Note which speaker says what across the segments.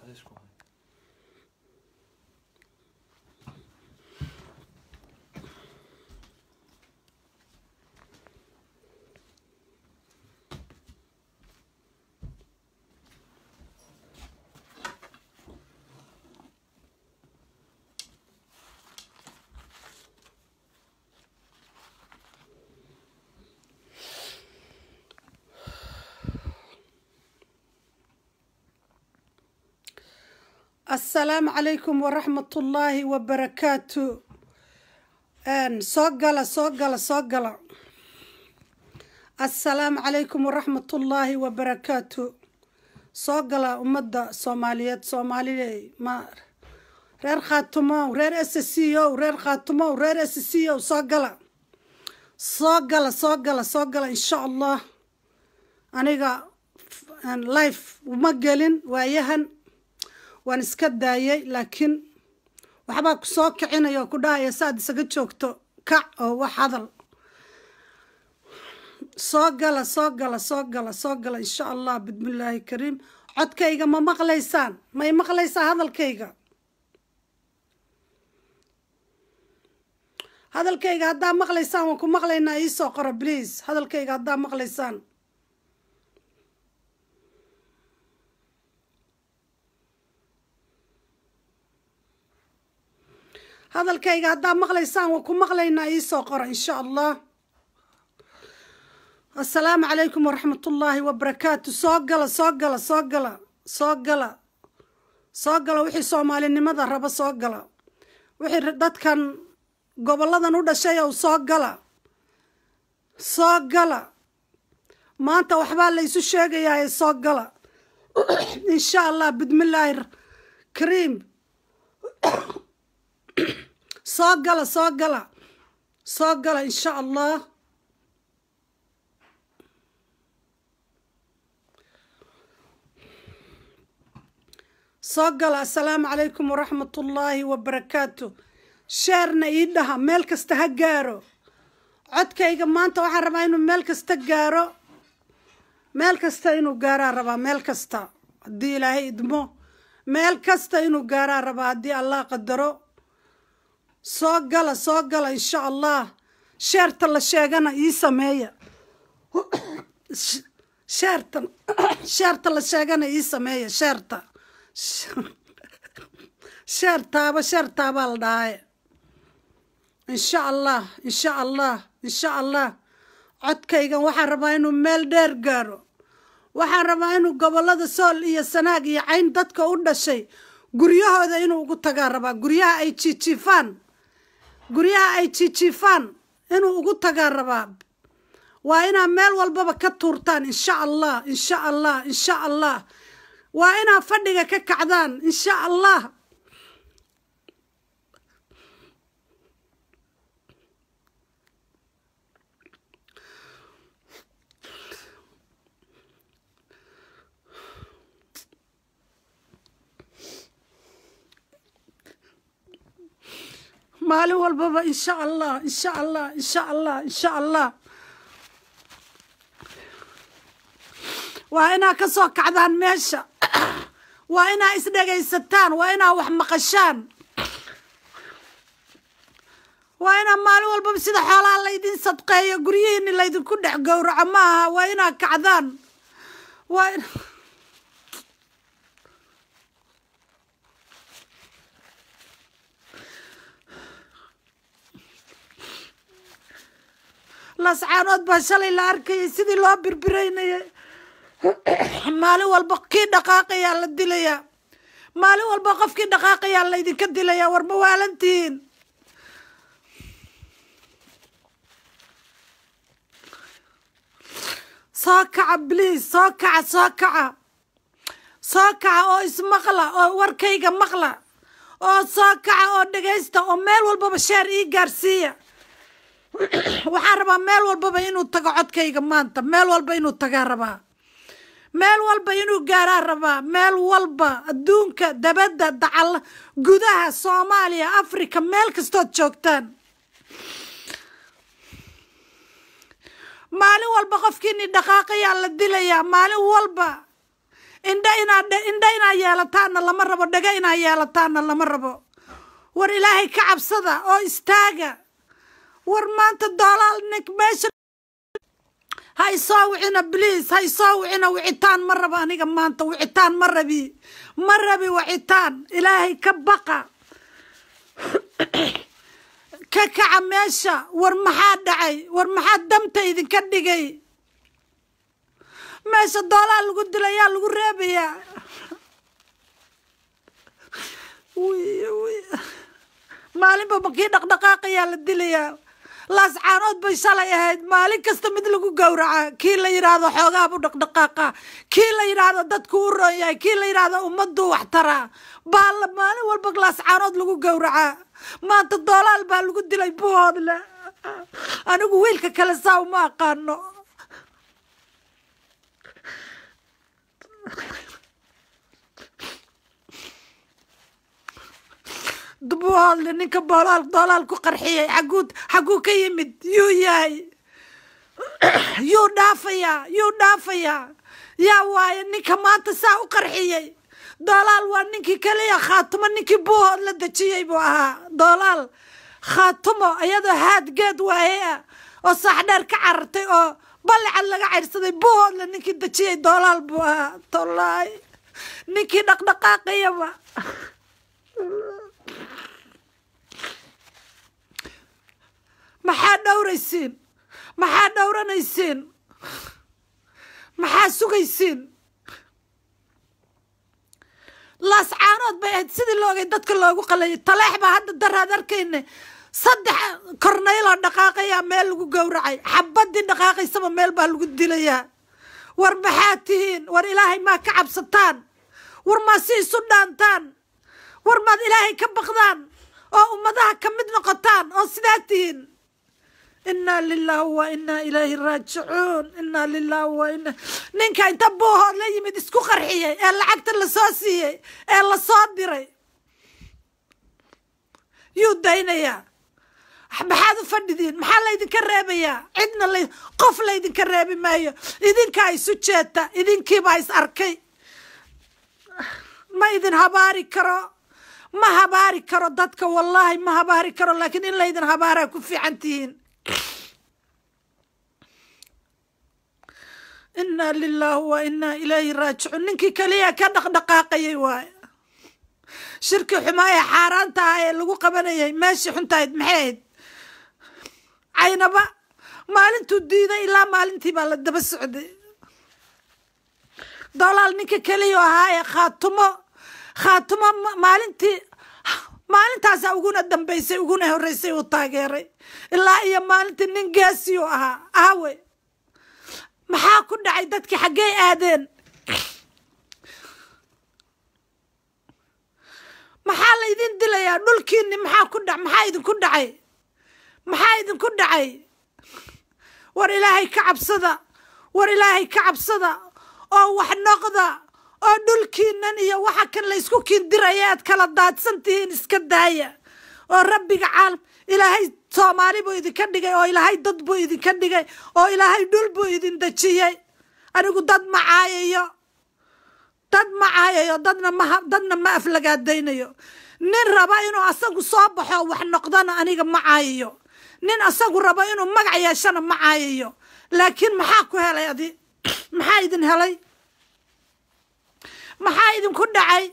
Speaker 1: asalaamu calaykum waraxmatullaahi wabarakaatu soo gala soo gala soo gala assalaamu calaykum waraxmatullaahi wabarakaatu soo gala ummadda soomaaliyeed soomaalile ma reer khaatumow reer s c o reer khaatumow reer s c o soo gala soo gala soo gala soo gala insha allah aniga life uma gelin waayahan waan iska daayay laakiin waxbaa ku soo kicinaya oo ku dhahaya saaad isaga joogto kac oo wax hadal soo gala soo gala soo gala soo gala insha allah bismillaahi kariim codkayga ma maqlaysaan may maqlaysaa hadalkayga hadalkayga haddaa maqlaysaan waan ku maqlaynaa iisoo qora please hadalkayga haddaa maqlaysaan hadalkayga haddaa maqlaysaan waan ku maqlaynaa iisoo qora insha allah assalaamu calaykum waraxmatullaahi wabarakaatu soo gala soo gala soo gala soo gala soo gala wixii soomaalinimada raba soo gala wixii dadkan gobolladan u dhashay ow soo gala soo gala maanta waxbaa la isu sheegayaa soo gala insha allah bismillaahi kariim soo gala soo gala soo gala insha allah soo gala assalaamu calaykum waraxmatullaahi wabarakaatu sheerna ii dhaha meel kasta ha gaaro codkayga maanta waxaan rabaa inuu meel kasta gaaro meel kasta inuu gaaraa rabaa meel kasta haddii ilaahay idmo meel kasta inuu gaaraa rabaa haddii allah qadaro soo gala soo gala insha allah sheerta la sheegana ii sameeya sheerta sheerta la sheegana ii sameeya sheerta sheertaaba sheertaabaa la dhahaye insha allah insha allah insha allah codkaygan waxaan rabaa inuu meel dheer gaaro waxaan rabaa inuu gobollada sool iyo sanaag iyo cayn dadka u dhashay guryahooda inuu ugu tagaa rabaa guryaha ay jiijiifaan guryaha ay jiijiifaan inuu ugu tagaa rabaa waa inaa meel walbaba ka tuurtaan insha allah insha allah insha allah waa inaa fadhiga ka kacdaan insha allah maalin walbaba insha allah insha allah insha allah insha allah waa inaa ka soo kacdaan meesha waa inaa isdhegaysataan waa inaa wax maqashaan waa inaa maalin walbaba sida xoolaha laydin sadqeeyo guryihiini laydinku dhex gowraco ma aha waa inaa kacdaan waa lascaanood baa shalay la arkayay sidii loo birbiraynayay maalin walba kii dhaqaaqayaa la dilayaa maalin walba qofkii dhaqaaqayaa laydinka dilayaa war ma waalantihiin soo kaca bliis soo kaca soo kaca soo kaca oo ismaqla oo warkayga maqla oo soo kaca oo dhegaysta oo meel walbaba sheer ii gaarsiiya waxaan rabaa meel walbaba inuu tago codkayga maanta meel walba inuu tagaa rabaa meel walba inuu gaaraa rabaa meel walba adduunka dabadda dacal gudaha soomaaliya africa meel kastood joogtaan maalin walba qofkiini dhaqaaqayaa la dilayaa maalin walba indha inaad indha inaad yeelataanna lama rabo dhega inaad yeelataanna lama rabo war ilaahay ka cabsada oo istaaga war maanta doolaal nink meesha ha isoo wicina bliis ha isoo wicina wicitaan ma rabo aniga maanta wicitaan ma rabi ma rabi wicitaan ilaahay ka baqa ka kaca meesha war maxaa dhacay war maxaa damta idinka dhigay meesha doolaa lagu dilayaa lagu reebayaa maalinba makii dhaqdhaqaaqayaa la dilayaa laascaanood bay shalay ahayd maalin kasta mid lagu gowraca kii la yidhaahdo xoogaabu dhaqdhaqaaqa kii la yidhaahdo dadku u roon yahay kii la yidhaahdo ummaddu wax taraa baa la maalin walba laascaanood lagu gowracaa maanta doolaal baa lagu dilay buhoodle anigu wiilka kale saa uma aqaano buhoodle ninka boolaal doolaal ku qarxiyay xaguu xaguu ka yimid yuu yahay yuu dhaafayaa yuu dhaafayaa yaa waaye ninka maanta saa u qarxiyey doolaal waa ninkii kaliya khaatumo ninkii buuhood la dejiyey buu ahaa doolaal khaatumo iyadoo haadgeed waaye ah oo saaxdheer ka carartay oo ballicad laga cayrsaday buuhoodle ninkii dejiyey doolaal buu ahaa tolaay ninkii dhaqdhaqaaqayaba maxaa dhowraysiin maxaa dhowranaysiin maxaa sugaysiin laascaanood bay ahayd sidii loogay dadka loogu qalayay taleex baa hadda daraad arkayna saddex kornayloo dhaqaaqayaa meel lagu gowracay xabadii dhaqaaqaysaba meel baa lagu dilayaa war maxaa tihiin war ilaahay maa ka cabsataan war maa si isu dhaantaan war maad ilaahay ka baqdaan oo ummadaha ka mid noqotaan oo sidaa tihiin inaa lilahi wa inaa ilayhi raajicuun inaa lilahi wa ina ninka inta buuhood la yimid isku qarxiyey ee lacagta lasoo siiyey ee lasoo diray yuu daynayaa maxaad u fadhidiin maxaa laydinka reebayaa cidna la qof laydinka reebi maayo idinkaa isu jeeta idinkiibaa is arkay ma idin habaari karo ma habaari karo dadka wallaahi ma habaari karo laakiin in laydin habaaraa ku fiican tihiin inaa lilaahi wa inaa ilayhi raajicuun ninkii kaliya ka dhaqdhaqaaqayay waaye shirkii xumaa ee xaaraanta ah ee lagu qabanayay meeshii xuntahayd maxay ahayd caynaba maalintuu diiday ilaa maalintii baa la daba socday dolaal ninka keliya ahaa ee khaatumo khaatumo maalintii maalintaasa uguna dambaysay uguna horreysay uu taageeray ilaa iyo maalintii nin geesi u ahaa aawe maxaa ku dhacay dadkii xaggey aadeen maxaa la idin dilayaa dhulkiini maxaa ku dha maxaa idinku dhacay maxaa idinku dhacay war ilaahay ka cabsada war ilaahay ka cabsada oo wax noqda oo dhulkiinan iyo waxa kan la ysku kindiraya aad kala daadsan tihiin iska daaya oo rabbiga caalam ilaahay soomaali buu idinka dhigay oo ilaahay dad buu idinka dhigay oo ilaahay dhul buu idin dejiyey anigu dad ma caayayo dad ma caayayo dadna ma dadna ma aflagaadaynayo nin raba inuu asagu soo baxo wax noqdana aniga ma caayayo nin asagu rabo inuu magac yeeshana ma caayayo laakiin maxaa ku helay adi maxaa idin helay maxaa idinku dhacay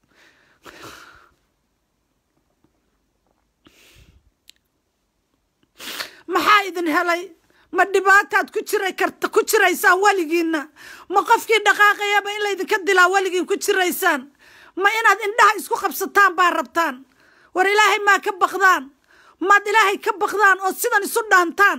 Speaker 1: maxaa idin helay ma dhibaataad ku jira karta ku jiraysaan weligiinna ma qofkii dhaqaaqayaba in laydinka dilaa weligiin ku jiraysaan ma inaad indhaha isku qabsataan baa rabtaan war ilaahay maa ka baqdaan maad ilaahay ka baqdaan oo sidan isu dhaantaan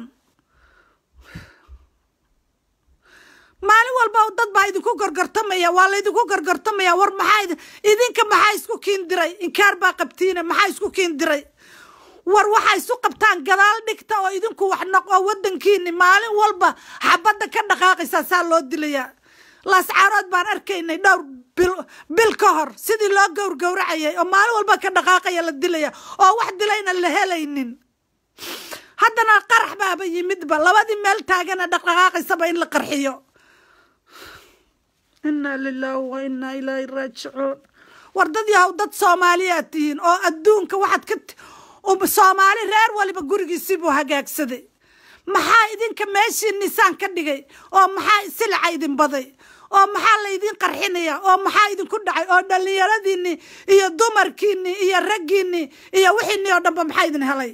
Speaker 1: maalin walba dad baa idinku gorgortamaya waa laydinku gorgortamaya war maxaa idinka maxaa isku kiindiray inkaar baa qabtiine maxaa isku kiindiray war waxaa isu qabtaan gadaal dhigta oo idinku wax noq oo wadankiini maalin walba xabadda ka dhaqaaqaysaa saa loo dilayaa laascaarood baan arkaynay dhowr bil bil ka hor sidii loo gowrgowracayay oo maalin walba ka dhaqaaqaya la dilaya oo wax dilayna la helaynin haddana qarax baaba yimidba labadii meel taagana dhaqdhaqaaqaysaba in la qarxiyo inaa lilaahi wa inaa ilaahi raajicuun war dad yahow dad soomaaliyaad tihiin oo adduunka waxaad ka soomaali reer waliba gurigiisii buu hagaagsaday maxaa idinka meeshii nisaan ka dhigay oo maxaa silica idin baday oo maxaa laydin qarxinaya oo maxaa idinku dhacay oo dhallinyaradiinni iyo dumarkiinni iyo raggiinni iyo wixiinni oo dhanba maxaa idin helay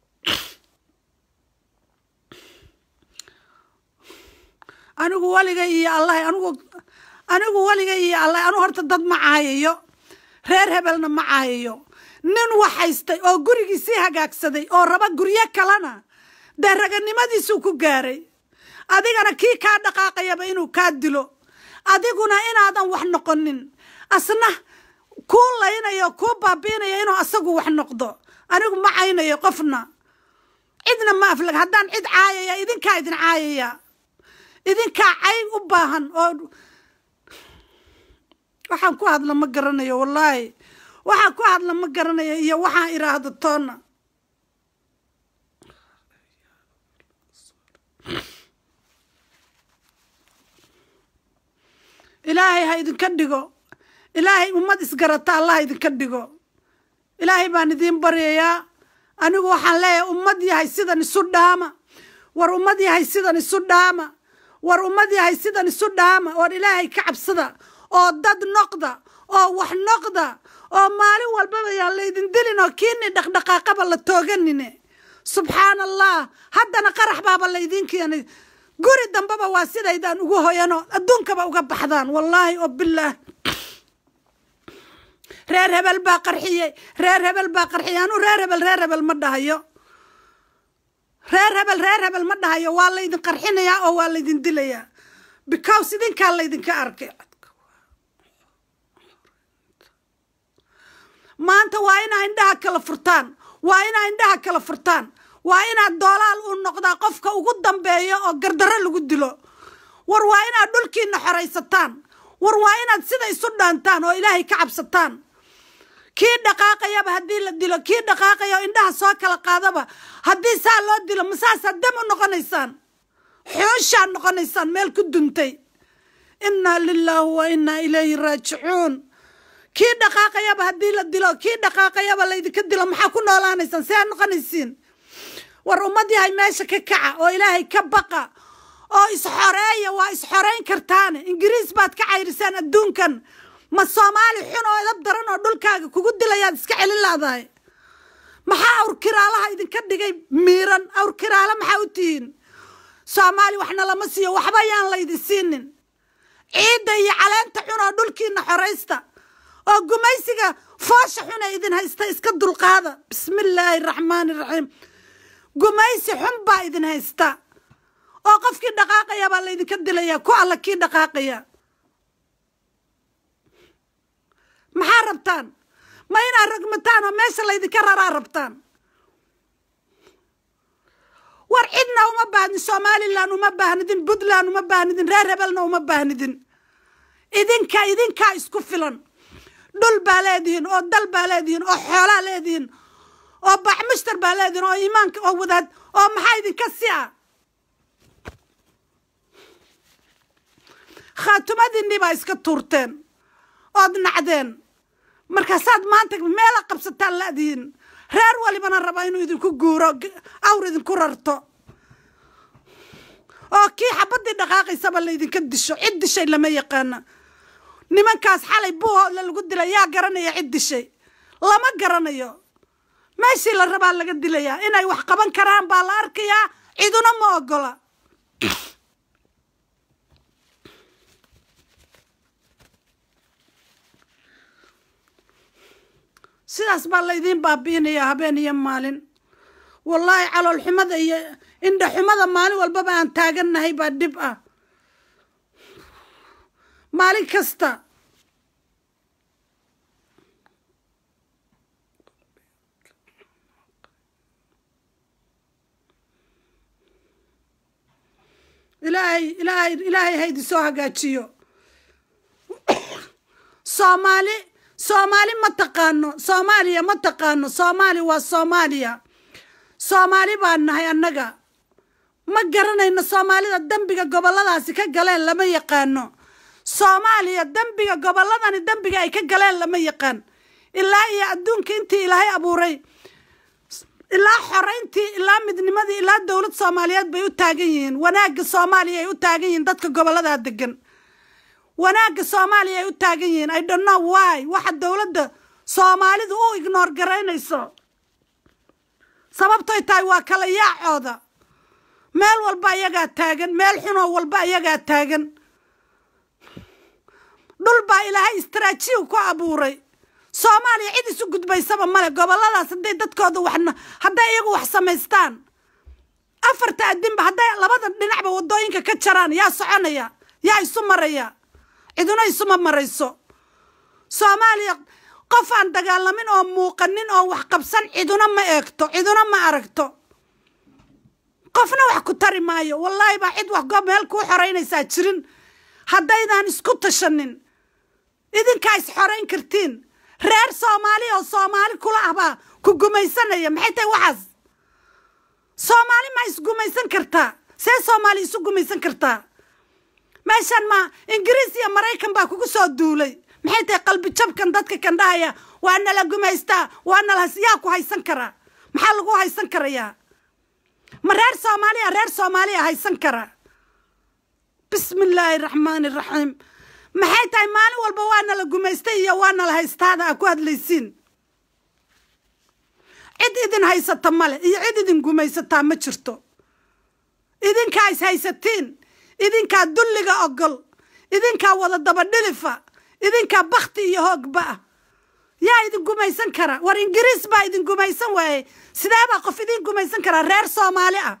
Speaker 1: anigu waligay iyo allahay anigu anigu waligay iyo allahay anigu horta dad ma caayayo reer hebelna ma caayayo nin wax haystay oo gurigiisii hagaagsaday oo raba guryo kalena dee raganimadiisuu ku gaaray adigana kii kaa dhaqaaqayaba inuu kaa dilo adiguna inaadan wax noqonin asna kuu laynayo kuu baabiinayo inuu asagu wax noqdo anigu ma caynayo qofna cidna ma aflag haddaan cid caayaya idinkaa idin caayaya idinkaa cay u baahan oo waxaan ku hadla ma garanayo wallaahi waxaan ku hadla ma garanayo iyo waxaan iraahdo toonna ilaahay ha idinka dhigo ilaahay ummad isgarata allah idinka dhigo ilaahay baan idiin baryayaa anigu waxaan leeyahay ummad yahay sidan isu dhaama war ummad yahay sidan isu dhaama war ummad yahay sidan isu dhaama war ilaahay ka cabsada oo dad noqda oo wax noqda oo maalin walbaba yaan laydin dilin oo kiini dhaqdhaqaaqaba la tooganine subxaana allah haddana qarax baaba laydiin keenay guri dambeba waa sidaydaan ugu hoyanoo adduunkaba uga baxdaan wallaahi oo bilaah reer hebel baa qarxiyey reer hebel baa qarxiyey anuu reer hebel reer hebel ma dhahayo reer hebel reer hebel ma dhahayo waa laydin qarxinayaa oo waa laydin dilayaa because idinkaa laydinka arkay maanta waa inaa indhaha kala furtaan waa inaa indhaha kala furtaan waa inaad doolaal u noqdaa qofka ugu dambeeyo oo gardarro lagu dilo war waa inaad dhulkiina xoraysataan war waa inaad sida isu dhaantaan oo ilaahay ka cabsataan kii dhaqaaqayaba haddii la dilo kii dhaqaaqaya oo indhaha soo kala qaadaba haddii saa loo dilo masaasaad dam u noqonaysaan xooshaad noqonaysaan meel ku duntay innaa lilaahi wa innaa ilayhi raajicuun kii dhaqaaqayaba haddii la dilo kii dhaqaaqayaba laydinka dilo maxaa ku noolaanaysaan see aad noqonaysiin war ummad yahay meesha ka kaca oo ilaahay ka baqa oo isxoreeya waa isxorayn kartaane ingiriis baad ka cayrisaan adduunkan ma soomaali xun oo edab daran oo dhulkaaga kugu dilayaad iska celin laadahay maxaa awrkiraalaha idinka dhigay miiran awrkiraala maxaa u tihiin soomaali waxna lama siiyo waxba yaan laydin siinin ciidda iyo caleenta xun oo dhulkiina xoraysta oo gumaysiga foosha xun ee idin haysta iska dulqaada bismi illaahi araxmaani iraxiim gumaysi xun baa idin haysta oo qofkii dhaqaaqaya baa laydinka dilaya ku alla kii dhaqaaqaya maxaa rabtaan ma inaad ragmataan oo meesha laydinka raraa rabtaan war cidna uma baahnidin somalilan uma baahnidin puntland uma baahnidin reer hebelna uma baahnidin idinka idinkaa isku filan dhul baa leedihiin oo dal baa leedihiin oo xoolaa leedihiin oo bacmushtar baa leedihiin oo iimaanka oo wadaad oo maxaa idinka si a khaatumadiinii baa iska tuurteen ood nacdeen markaasaad maanta meela qabsataan la'dihiin reer walibana raba inuu idinku guuro awr idinku rarto oo kii xabaddii dhaqaaqaysaba laydinka disho cid dishay lama yaqaana nimankaas xalay buuhoodla lagu dilay yaa garanaya cid dishay lama garanayo meeshii la rabaa laga dilayaa inay wax qaban karaan baa la arkayaa ciduna ma ogola sidaas baa laydiin baabi'inayaa habeen iyo maalin wallaahi caloolxumada iyo indhaxumada maalin walbaba aan taagannahay baa dhib ah maalin kasta ilaahay ilaahay ilaahay haydi soo hagaajiyo soomaali soomaali ma taqaano soomaaliya ma taqaano soomaali waa soomaaliya soomaali baan nahay annaga ma garanayno soomaalida dembiga gobolladaasi ka galeen lama yaqaano soomaaliya dembiga gobolladani dembiga ay ka galeen lama yaqaan ilaa iyo adduunka intii ilaahay abuuray ilaa xorayntii ilaa midnimadii ilaa dowlad soomaaliyeed bay u taagan yihiin wanaagga soomaaliya ay u taagan yihiin dadka gobolladaa degan wanaagga soomaaliya ay u taagan yihiin i don't know why waxa dowladda soomaalidu u ignoor garaynayso sababtoy tahay waa kala yaacooda meel walba iyagaa taagan meel xunoo walba iyagaa taagan dhul baa ilaahay istraajiyu ku abuuray soomaaliya cid isu gudbaysaba male gobolladaas hadday dadkooda waxna hadday iyagu wax samaystaan afarta adinba hadday labada dhinacba waddooyinka ka jaraan yaa soconaya yaa isu maraya ciduna isuma marayso soomaaliya qof aan dagaalamin oo muuqanin oo wax qabsan ciduna ma eegto ciduna ma aragto qofna wax ku tari maayo wallaahi baa cid wax goob meel kuu xoraynaysaa jirin haddaydaan isku tashanin idinkaa is xorayn kartiin reer soomaali oo soomaali kula ah baa ku gumaysanaya maxay tahay waxaas soomaali ma isgumaysan kartaa see soomaali isu gumaysan kartaa meeshan ma ingiriis iyo maraykan baa kugu soo duulay maxay tahay qalbi jabkan dadka kan dhahaya waa nala gumaystaa waa nala yaa ku haysan karaa maxaa lagu haysan karayaa ma reer soomaaliya reer soomaaliya haysan kara bismi illaahi raxmaani raxiim maxay tahay maalin walba waa nala gumaystay iyo waa nala haystaada aa ku hadlaysiin cid idin haysata male iyo cid idin gumaysataa ma jirto idinkaa is haysatiin idinkaa dulliga ogol idinkaa wada dabadhilifa idinkaa bakti iyo hoogba ah yaa idin gumaysan kara war ingiriis baa idin gumaysan waayey sidee baa qof idin gumaysan karaa reer soomaali ah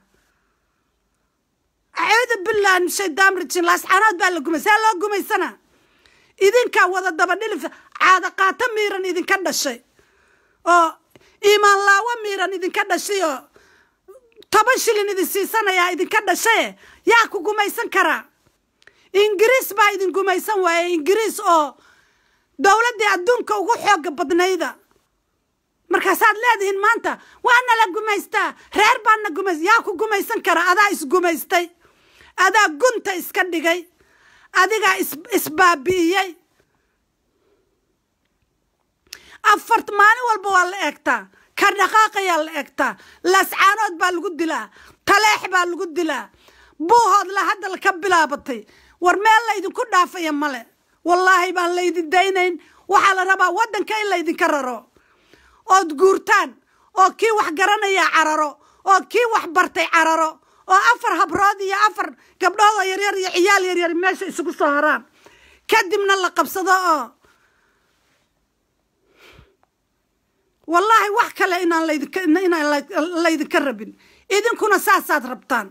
Speaker 1: acuudu billahi min shaydaan rajim laascaanood baa la gumay see loo gumaysana idinkaa wada dabadhilifa caada qaato miiran idinka dhashay oo iimaan laawo miiran idinka dhashay oo toban shilin idin siisanayaa idinka dhashaye yaa ku gumaysan karaa ingiriis baa idin gumaysan waayey ingiriis oo dowladdii adduunka ugu xooga badnayda markaasaad leedihiin maanta waa nala gumaystaa reer baana gumays yaa ku gumaysan kara adaa isgumaystay adaa gunta iska dhigay adigaa isbaabi'iyey afart maalin walba waa la eegtaa ka dhaqaaqayaa la eegtaa laascaanood baa lagu dilaa taleex baa lagu dilaa buuhood la hadal ka bilaabatay war meel laydinku dhaafaya male wallaahi baan laydin daynayn waxaa la rabaa waddanka in laydinka raro ood guurtaan oo kii wax garanaya cararo oo kii wax bartay cararo oo afar habrood iyo afar gabdhood oo yaryar iyo ciyaal yaryar meesha isugu soo haraan kadibna la qabsado oo wallaahi wax kale inaan laydinka inaan laydinka rabin idinkuna saasaad rabtaan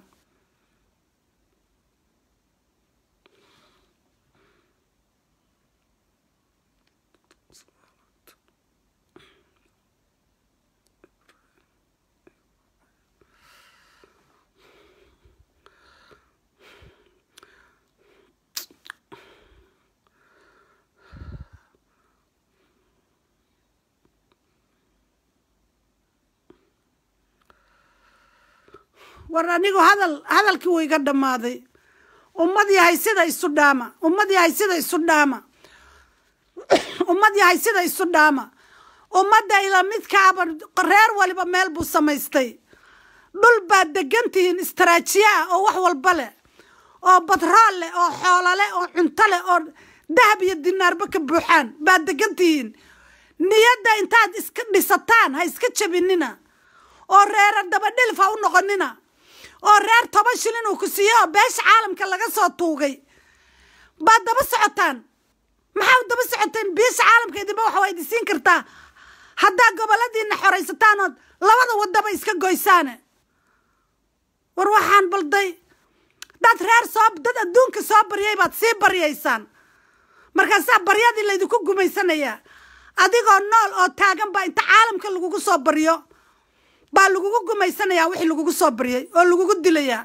Speaker 1: war anigu hadal hadalkii wuu iga dhammaaday ummad yahay sida isu dhaama ummad yahay sida isu dhaama ummad yahay sida isu dhaama ummadda ila midkaaba reer waliba meel buu samaystay dhul baad degan tihiin istraajiya ah oo wax walba leh oo batrool leh oo xoolo leh oo cunto leh oo dahab iyo dinaarba ka buuxaan baad degan tihiin niyadda intaad iska dhisataan ha iska jabinina oo reera dabadhilif ha u noqonina oo reer toban shilin uu ku siiyo oo beesha caalamka laga soo tuugay baad daba socotaan maxaa daba socoteen beesha caalamka idinba waxa waa idin siin kartaa haddaa goboladiina xoraysataan ood labada wadaba iska goysaane war waxaan balday dad reer soo dad adduunka soo baryay baad sii baryaysaan markaasaa baryadii laydinku gumaysanayaa adigoo nool oo taagan baa inta caalamka lagugu soo baryo baa lagugu gumaysanayaa wixii lagugu soo baryay oo lagugu dilayaa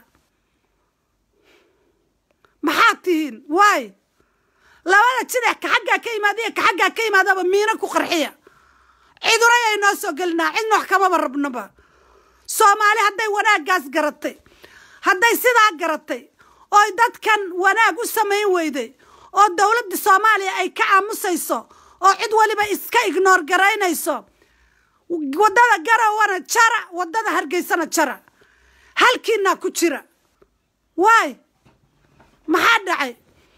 Speaker 1: maxaad tihiin waay labada jidex ka xaggaa ka yimaada iyo ka xaggaa ka yimaadaba miino ku qarxiya ciduray ay noo soo gelinaa cidna wax kamaba rabnaba soomaali hadday wanaaggaas garatay hadday sidaa garatay ooy dadkan wanaag u samayn weyday oo dowladda soomaaliya ay ka aamusayso oo cid waliba iska ignoor garaynayso waddada garawana jara waddada hargeysana jara halkiinaa ku jira waay maxaa dhacay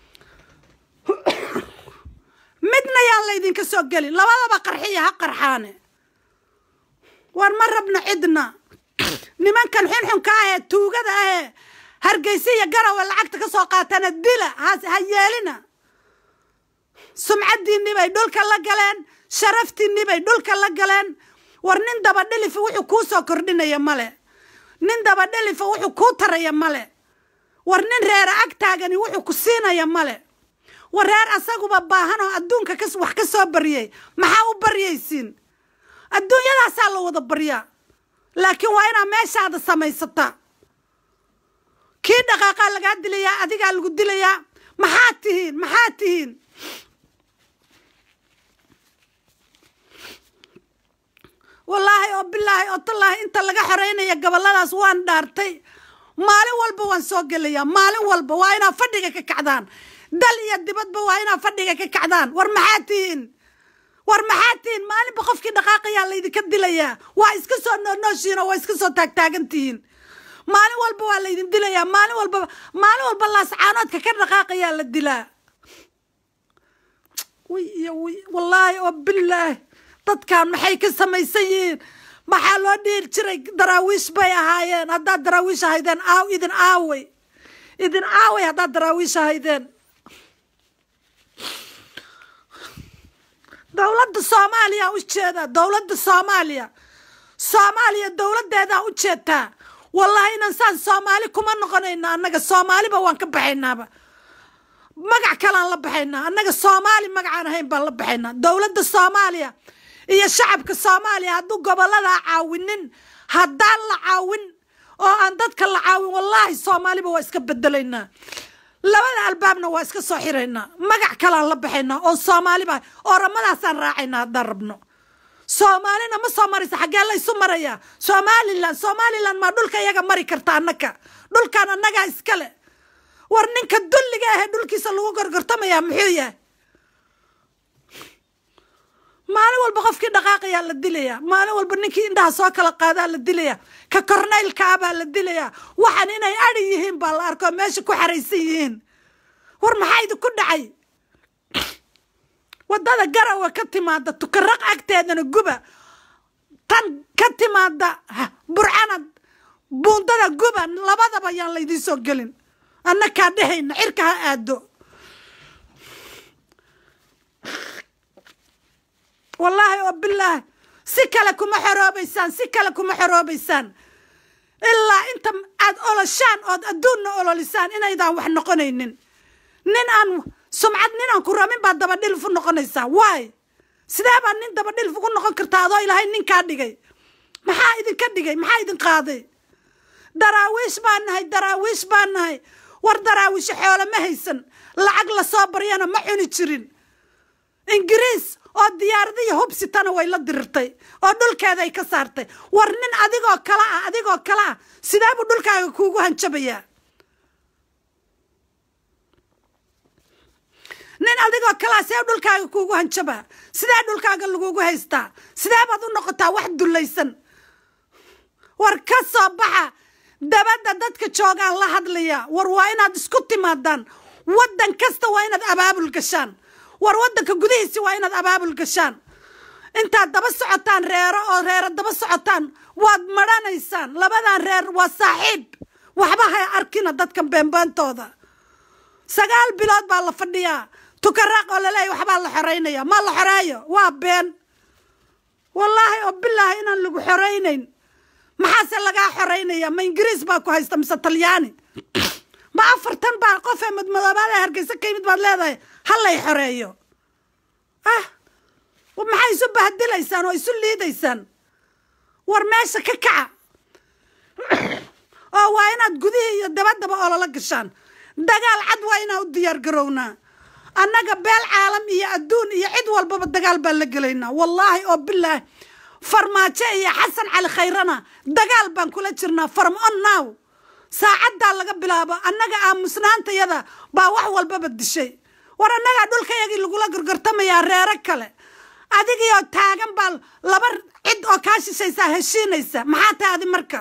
Speaker 1: midna yaan laydinka soo gelin labadaba qarxiya ha qarxaane war ma rabno cidna nimankan xunxunka ahee tuugada ahee hargeysa iyo garawa lacagta ka soo qaatana dila ha yeelina sumcaddiinni bay dhulka la galeen sharaftiinni bay dhulka la galeen war nin dabadhelifa wuxuu kuu soo kordhinaya male nin dabadhelifa wuxuu kuu taraya male war nin reera ag taagani wuxuu ku siinaya male war reer asaguba baahan oo adduunka wax ka soo baryay maxaa u baryaysiin adduunyadaasaa la wada baryaa laakiin waa inaa meeshaada samaysataa kii dhaqaaqaa lagaa dilayaa adigaa lagu dilayaa maxaad tihiin maxaad tihiin wallaahi oo bilaahi oo tallaahi inta laga xoreynaya gobolladaas waan dhaartay maalin walba waan soo gelayaa maalin walba waa inaa fadhiga ka kacdaan dal iyo dibadba waa inaa fadhiga ka kacdaan war maxaad tihiin war maxaad tihiin maalinba qofkii dhaqaaqayaa laydinka dilayaa waa iska soo nooshiinoo waa iska soo taagtaagan tihiin maalin walba waa laydin dilayaa maalin walba maalin walba laascaanoodka ka dhaqaaqayaa la dilaa wy iyo wy wallaahi oo bilaahi dadkan maxay ka samaysan yihiin maxaa loo dhiiri jiray daraawiish bay ahaayeen haddaad daraawiish ahaydeen aaw idin aaway idin aaway haddaad daraawiish ahaydeen dowladda soomaaliya u jeedaa dowladda soomaaliya soomaaliya dowladdeedaa u jeedtaa wallahi inan saan soomaali kuma noqonayna annaga soomaaliba waan ka baxaynaaba magac kalaan la baxaynaa annaga soomaali magacaan ahayn baan la baxaynaa dowladda soomaaliya iyo shacabka soomaaliya hadduu gobolladaa caawinin haddaan la caawin oo aan dadka la caawin wallaahi soomaaliba waa iska bedelaynaa labada albaabna waa iska soo xiraynaa magac kalaan la baxaynaa oo soomaaliba oramadaasaan raacaynaa haddaan rabno soomaalina ma soo maraysa xaggee la ysu marayaa somalilan somalilan maa dhulka iyaga mari karta annaka dhulkan annagaa iskale war ninka dulliga ahee dhulkiisa lagu gorgortamayaa muxuu yahay maalin walba qofkii dhaqaaqayaa la dilayaa maalin walba ninkii indhaha soo kala qaadaa la dilayaa ka kornaylkaabaa la dilayaa waxaan inay adi yihiin baa la arko meesha ku xaraysan yihiin war maxaa idinku dhacay waddada garawa ka timaada tukaraq agteedana guba tan ka timaada burcanad buundada guba labadaba yaan laydiin soo gelin annakaa dhehayna cirka ha aado wallaahi oo bilaahi si kale kuma xoroobaysaan si kale kuma xoroobaysaan ilaa inta aad oloshaan ood adduunna ololisaan inaydaan wax noqonaynin nin aan sumcad nin aan ku rabin baad dabadhilfu noqonaysaa waay sidee baad nin dabadhilfu ku noqon kartaa adoo ilaahay ninkaa dhigay maxaa idinka dhigay maxaa idin qaaday daraawiish baan nahay daraawiish baan nahay war daraawiisho xoolo ma haysan lacag lasoo baryana ma cuni jirin ingiriis oo diyaaradiyo hubsitana way la dirirtay oo dhulkeeday ka saartay war nin adigoo kale ah adigoo kale ah sidee buu dhulkaaga kuugu hanjabayaa nin adigoo kalea see dhulkaaga kuugu hanjabaa sidee dhulkaaga lagugu haystaa sidee baad u noqotaa wax dullaysan war ka soo baxa dabadda dadka joogaan la hadlaya war waa inaad isku timaadaan waddan kasta waa inaad abaabul gashaan war waddanka gudihiisi waa inaad abaabul gashaan intaad daba socotaan reero oo reero daba socotaan waad madhanaysaan labadan reer waa saaxiib waxba ha arkina dadkan beenbeentooda sagaal bilood baa la fadhiyaa tukaraaq oo laleeya waxbaa la xoreynaya ma la xoreeyo waa been wallaahi oo bilaahi inaan lagu xoreynayn maxaase lagaa xoreynaya ma ingiriis baa ku haysta mise talyaani ma afartan baa qof ee madmadoobaada hargeysa ka yimid baad leedahay hallay xoreeyo ah maxay isu bahadilaysaan oo isu liidaysaan war meesha ka kaca oo waa inaad gudihii iyo dabaddaba olala gashaan dagaal cad waa inaan u diyaar garownaa annaga beel caalam iyo adduun iyo cid walbaba dagaal baan la gelaynaa wallaahi oo bilaahi farmaajo iyo xasan cali khayrana dagaal baan kula jirnaa farm on now saacaddaa laga bilaabo annaga aamusnaantayada baa wax walbaba dishay war annagaa dhulkayagii lagula gorgortamayaa reero kale adigiioo taagan baa laba cid oo kaa shishaysaa heshiinaysa maxaa tahay adi marka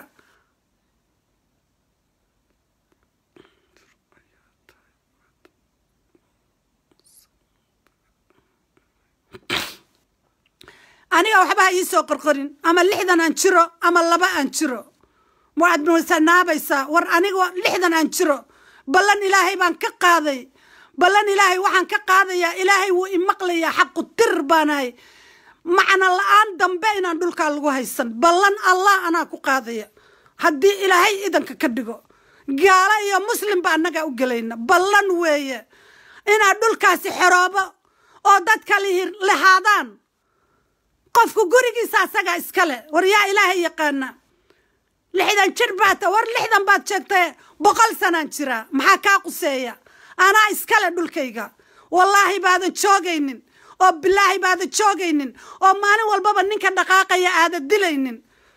Speaker 1: aniga waxba ha iisoo qorqorin ama lixdan aan jiro ama laba aan jiro waad musanaabaysaa war aniga lixdan aan jiro ballan ilaahay baan ka qaaday ballan ilaahay waxaan ka qaadayaa ilaahay wuu imaqlayaa xaqu tir baanahay macna la-aan dambe inaan dhulkaa lagu haysan ballan allah anaa ku qaadaya haddii ilaahay idanka ka dhigo gaalo iyo muslimba annagaa u gelayna ballan weeye inaad dhulkaasi xoroobo oo dadka lahaadaan qofku gurigiisa asagaa iskale war yaa ilaahay yaqaana lixdan jir baad ta war lixdan baad sheegtae boqol sanaan jiraa maxaa kaa quseeya anaa iskale dhulkayga wallaahi baadan joogaynin oo bilaahi baadan joogaynin oo maalin walbaba ninka dhaqaaqaya aadan dilaynin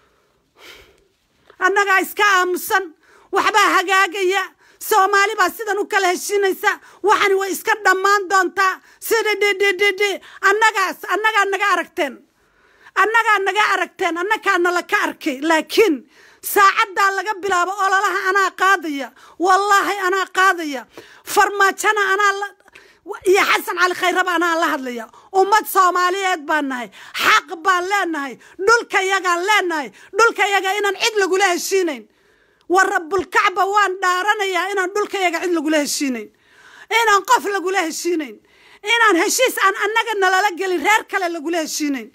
Speaker 1: annagaa iska aamusan waxbaa hagaagaya soomaali baa sidan u kala heshiinaysa waxani way iska dhammaan doontaa sida dhidhidhidhi annagaas annagaa naga aragteen annagaa naga aragteen annagaa nala ka arkay laakiin saacaddaa laga bilaabo ololaha anaa qaadaya wallaahi anaa qaadaya farmaajona anaa iyo xasan cali khayraba anaa la hadlaya ummad soomaaliyeed baan nahay xaq baan leenahay dhulkayagaan leenahay dhulkayaga inaan cid lagula heshiinayn war rabulkacba waan dhaaranayaa inaan dhulkayaga cid lagula heshiinayn inaan qof lagula heshiinayn inaan heshiis aan annaga nalala gelin reer kale lagula heshiinayn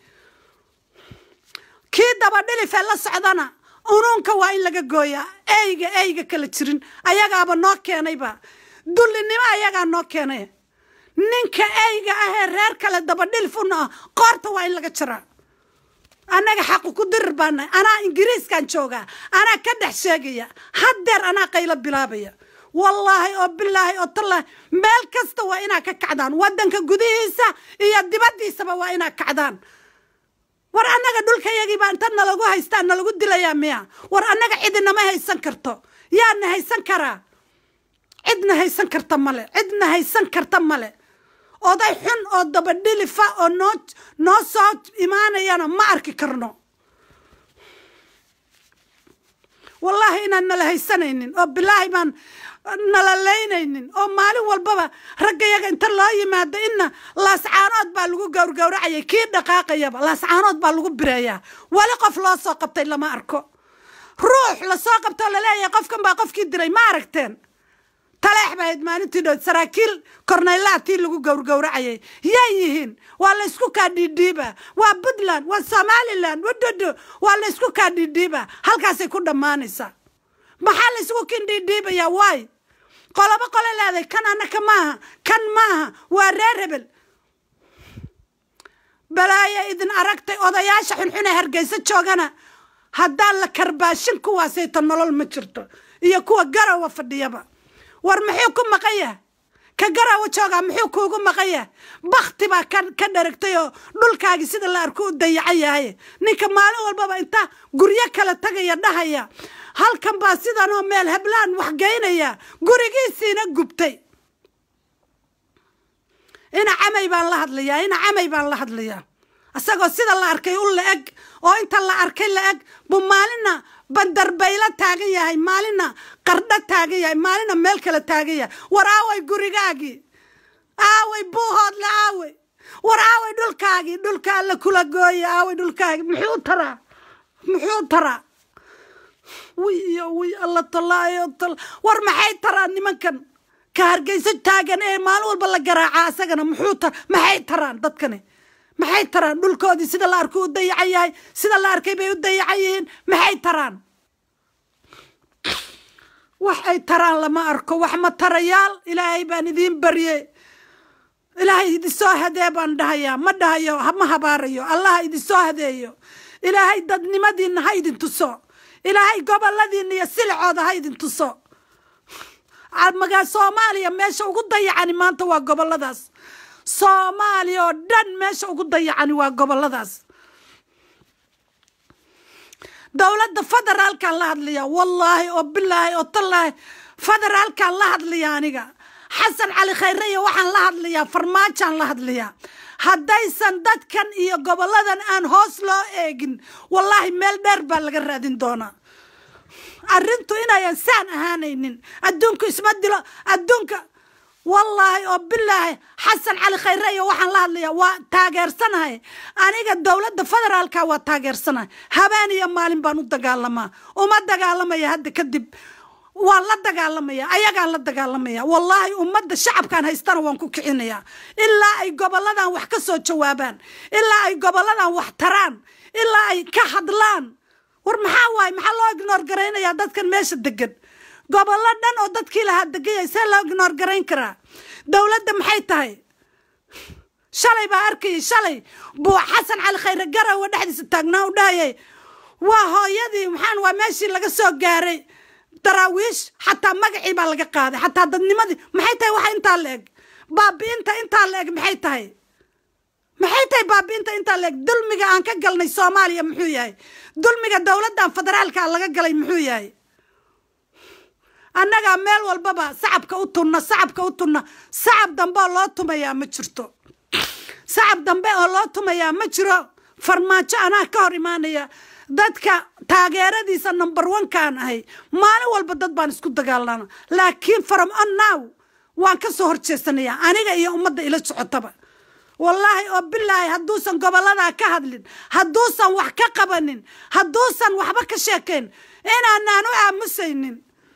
Speaker 1: kii dabadhilifee la socdana unuunka waa in laga gooyaa eyga eyga kala jirin ayagaaba noo keenayba dullinimo ayagaa noo keenay ninka eyga ahee reer kale dabadhilif una ah qoorta waa in laga jiraa annaga xaqu ku dirir baanahay anaa ingiriiskan joogaa anaa ka dhex sheegaya haddeer anaa qaylo bilaabaya wallaahi oo bilaahi oo tallaahi meel kasta waa inaa ka kacdaan waddanka gudihiisa iyo dibaddiisaba waa inaa kacdaan war annaga dhulkayagii baa inta nalagu haystaa nalagu dilayaa miya war annaga cidinama haysan karto yaana haysan karaa cidna haysan karta male cidna haysan karta male oday xun oo dabadhilifa oo noo noo soo imaanayana ma arki karno wallaahi inaan nala haysanaynin oo bilaahi baan nala laynaynin oo maalin walbaba raggayaga inta loo yimaado inna laascaanood baa lagu gowrgowracayay kii dhaqaaqayaba laascaanood baa lagu bireeyaa weli qof loo soo qabtay lama arko ruux lasoo qabtoo laleeyahay qofkan baa qofkii diray ma aragteen taleex baa ahayd maalintii dhood saraakiil kornaylaha tii lagu gowrgowracayay yay yihiin waa laysku kaa dhiidhiiba waa puntland waa somalilan wadodo waa laysku kaa dhiidhiiba halkaasay ku dhammaanaysaa maxaa laysgu kin dhiidhiibayaa waay qolobo qole leeday kan annaka maaha kan maaha waa reer hebel balaayo idin aragtay odayaasha xunxune hargeysa joogana haddaan la karbaashin kuwaasayta nolol ma jirto iyo kuwa garowa fadhiyaba war muxuu ku maqan yahay ka garawa joogaa muxuu kuugu maqan yahay bakti baa ka dharagtay oo dhulkaagii sida la arko u dayacan yahay ninka maalin walbaba inta guryo kala tagaya dhahaya halkan baa sidanoo meel heblaan waxgeynaya gurigiisiina gubtay ina camay baan la hadlayaa ina camay baan la hadlayaa isagoo sida la arkay u la eg oo inta la arkay la eg buu maalina bandarbaylo taagan yahay maalina qardho taagan yahay maalina meel kale taagan yahay war aaway gurigaagii aaway buuhoodle aaway war aaway dhulkaagii dhulka alla kula gooya aaway dhulkaagii muxuu taraa muxuu taraa wi iyo wi alla tallaayo tal war maxay taraan nimankan ka hargeyso taagan ee maalin walba la garaacaa asagana muxuu tar maxay taraan dadkani maxay taraan dhulkoodii sida la arkay u dayacan yahay sida la arkay bay u dayacan yihiin maxay taraan wax ay taraan lama arko wax ma tarayaal ilaahay baan idiin baryey ilaahay idinsoo hadee baan dhahayaa ma dhahayo ma habaarayo allaha idinsoo hadeeyo ilaahay dadnimadiinna ha idin tuso ilaahay goboladiinna iyo silicooda ha idin tuso magaa soomaaliya meesha ugu dayacani maanta waa goboladaas soomaaliya oo dhan meesha ugu dayacani waa goboladaas dowladda federaalkaan la hadlaya wallaahi oo bilaahi oo tallaahi federaalkaan la hadlaya aniga xasan cali khayre iyo waxaan la hadlayaa farmaajaan la hadlayaa haddaysan dadkan iyo goboladan aan hoos loo eegin wallaahi meel dheer baa laga raadin doonaa arrintu inayan saan ahaanaynin adduunku isma dilo adduunka wallaahi oo bilaahi xasan cali khayre iyo waxaan la hadlayaa waa taageersanahay aniga dowladda federaalka waa taageersanahay habeen iyo maalin baan u dagaalamaa uma dagaalamaya hadda kadib waan la dagaalamaya ayagaan la dagaalamaya wallaahi ummadda shacabkaan haystana waan ku kicinayaa ilaa ay goboladan wax ka soo jawaabaan ilaa ay goboladan wax taraan ilaa ay ka hadlaan war maxaa waaye maxaa loo ignoor garaynayaa dadkan meesha degan gobollo dhan oo dadkii lahaa degayay see loo ignoor garayn karaa dowladda maxay tahay shalay baa arkayay shalay buu xasan cali khayre garowe dhexdiisa taagnaa u dhahayay waa hooyadii maxaan waa meeshii laga soo gaaray daraawiish xataa magacii baa laga qaaday xataa dadnimadii maxay tahay waxa intaa la eg baabi'inta intaa la eg maxay tahay maxay tahay baabi'inta intaa la eg dulmiga aan ka galnay soomaaliya muxuu yahay dulmiga dowladdan federaalka laga galay muxuu yahay annagaa meel walbaba sacabka u tunna sacabka u tunna sacab dambe oo loo tumayaa ma jirto sacab dambe oo loo tumayaa ma jiro farmaajo anaa ka hor imaanaya dadka taageeradiisa number one-kaan ahay maalin walba dad baan isku dagaalana laakiin from on now waan ka soo horjeesanayaa aniga iyo ummadda ila socotaba wallaahi oo bilaahi hadduusan goboladaa ka hadlin hadduusan wax ka qabanin hadduusan waxba ka sheekayn inaanaan u aamusaynin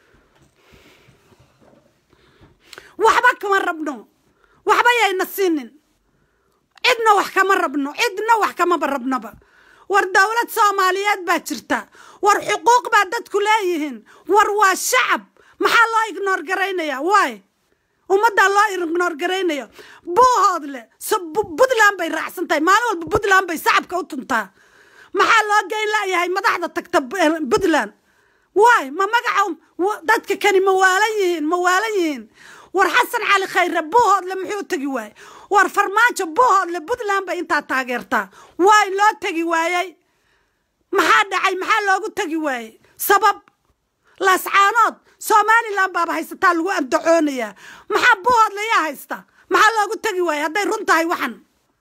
Speaker 1: waxba kama rabno waxba yayna siinin cidna wax kama rabno cidna wax kamaba rabnoba war dowlad soomaaliyeed baa jirta war xuquuq baa dadku leeyihiin war waa shacab maxaa loo ignoor garaynaya waay ummaddaa loo ignoor garaynayo buuhoodle puntland bay raacsan tahay maalin walba puntland bay sacabka u tuntaa maxaa loo geyn layahay madaxda tagta puntland waay ma magaca dadka kani ma waalan yihiin ma waalan yihiin war xasan cali khayre buuhoodle muxuu tegi waaye war farmaajo buuhoodle puntland bay intaa taageertaa waay loo tegi waayey maxaa dhacay maxaa loogu tegi waayey sabab laascaanood somalilan baaba haysataa lagu andacoonayaa maxaa buuhoodle yaa haysta maxaa loogu tegi waayey hadday run tahay waxan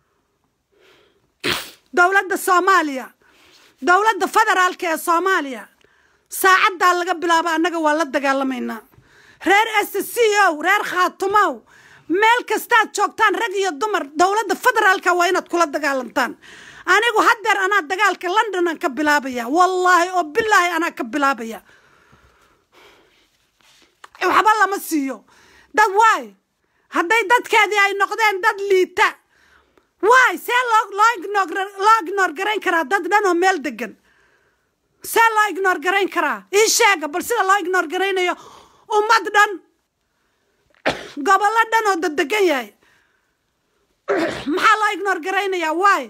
Speaker 1: dowladda soomaaliya dowladda federaalka ee soomaaliya saacaddaa laga bilaabo annaga waa la dagaalamaynaa reer s c o reer khaatumow meel kastaad joogtaan rag iyo dumar dowladda federaalka waa inaad kula dagaalantaan anigu haddeer anaa dagaalka london aan ka bilaabaya wallaahi oo bilaahi anaa ka bilaabaya waxba lama siiyo dad waay hadday dadkeedii ay noqdeen dad liita waay see loo loo ignoor garayn karaa dad dhan oo meel degan see loo ignoor garayn karaa ii sheega bal sida loo ignoor garaynayo ummad dhan gobollo dhan oo dadegan yahay maxaa loo ignoor garaynayaa waay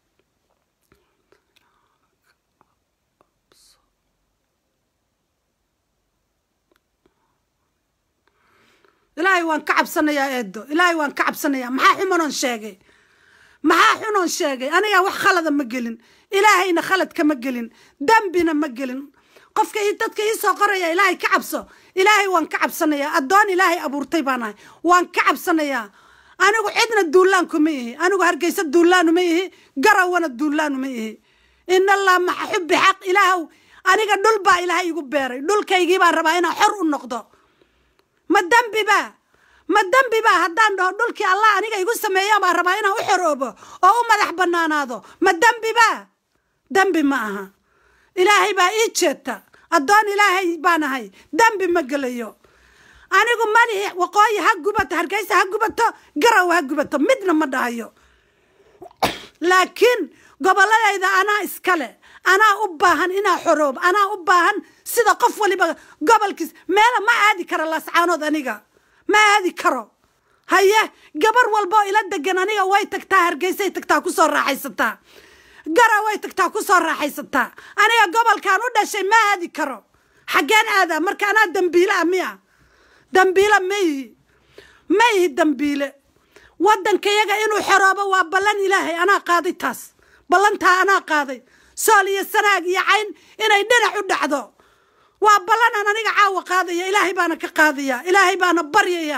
Speaker 1: ilaahay waan ka cabsanayaa eedo ilaahay waan ka cabsanayaa maxaa xumanoon sheegay maxaa xunoon sheegay anigaa wax khalada ma gelin ilaahayna khalad kama gelin dembina ma gelin qofka dadka ii soo qoraya ilaahay ka cabso ilaahay waan ka cabsanayaa addoon ilaahay abuurtay baan ahay waan ka cabsanayaa anigu cidna duulaanku ma ihi anigu hargeysa duulaanu ma ihi garawana duulaanu ma ihi in allah maxa xubbi xaq ilaahw aniga dhul baa ilaahay igu beeray dhulkaygii baan rabaa inaan xor u noqdo ma dembi baa ma dembi baa haddaan dhaho dhulkii allah aniga igu sameeya baan rabaa inaan u xoroobo oo u madax bannaanaado ma dembi baa dembi ma aha ilaahay baa ii jeeta addoon ilaahay baan ahay dembi ma gelayo anigu malihi waqooyi ha gubato hargeysa ha gubato garow ha gubato midna ma dhahayo laakiin gobolladayda anaa iskale anaa u baahan inaa xoroob anaa u baahan sida qof waliba gobolkiis meela ma aadi karo laascaanood aniga ma aadi karo haye gabar walboo ila degan aniga way tagtaa hargeysay tagtaa kusoo raaxaysataa gara way tagtaa kusoo raaxaysataa aniga gobolkan u dhashay ma aadi karo xaggeen aadaa marka anaa dambiile ah miya dambiile ma ihi ma ihi dambiile waddankayaga inuu xoroobo waa ballan ilaahay anaa qaaday taas ballantaa anaa qaaday sool iyo sanaag iyo cayn inay dhinac u dhacdo waa ballanaan aniga caawa qaadaya ilaahay baana ka qaadaya ilaahay baana baryaya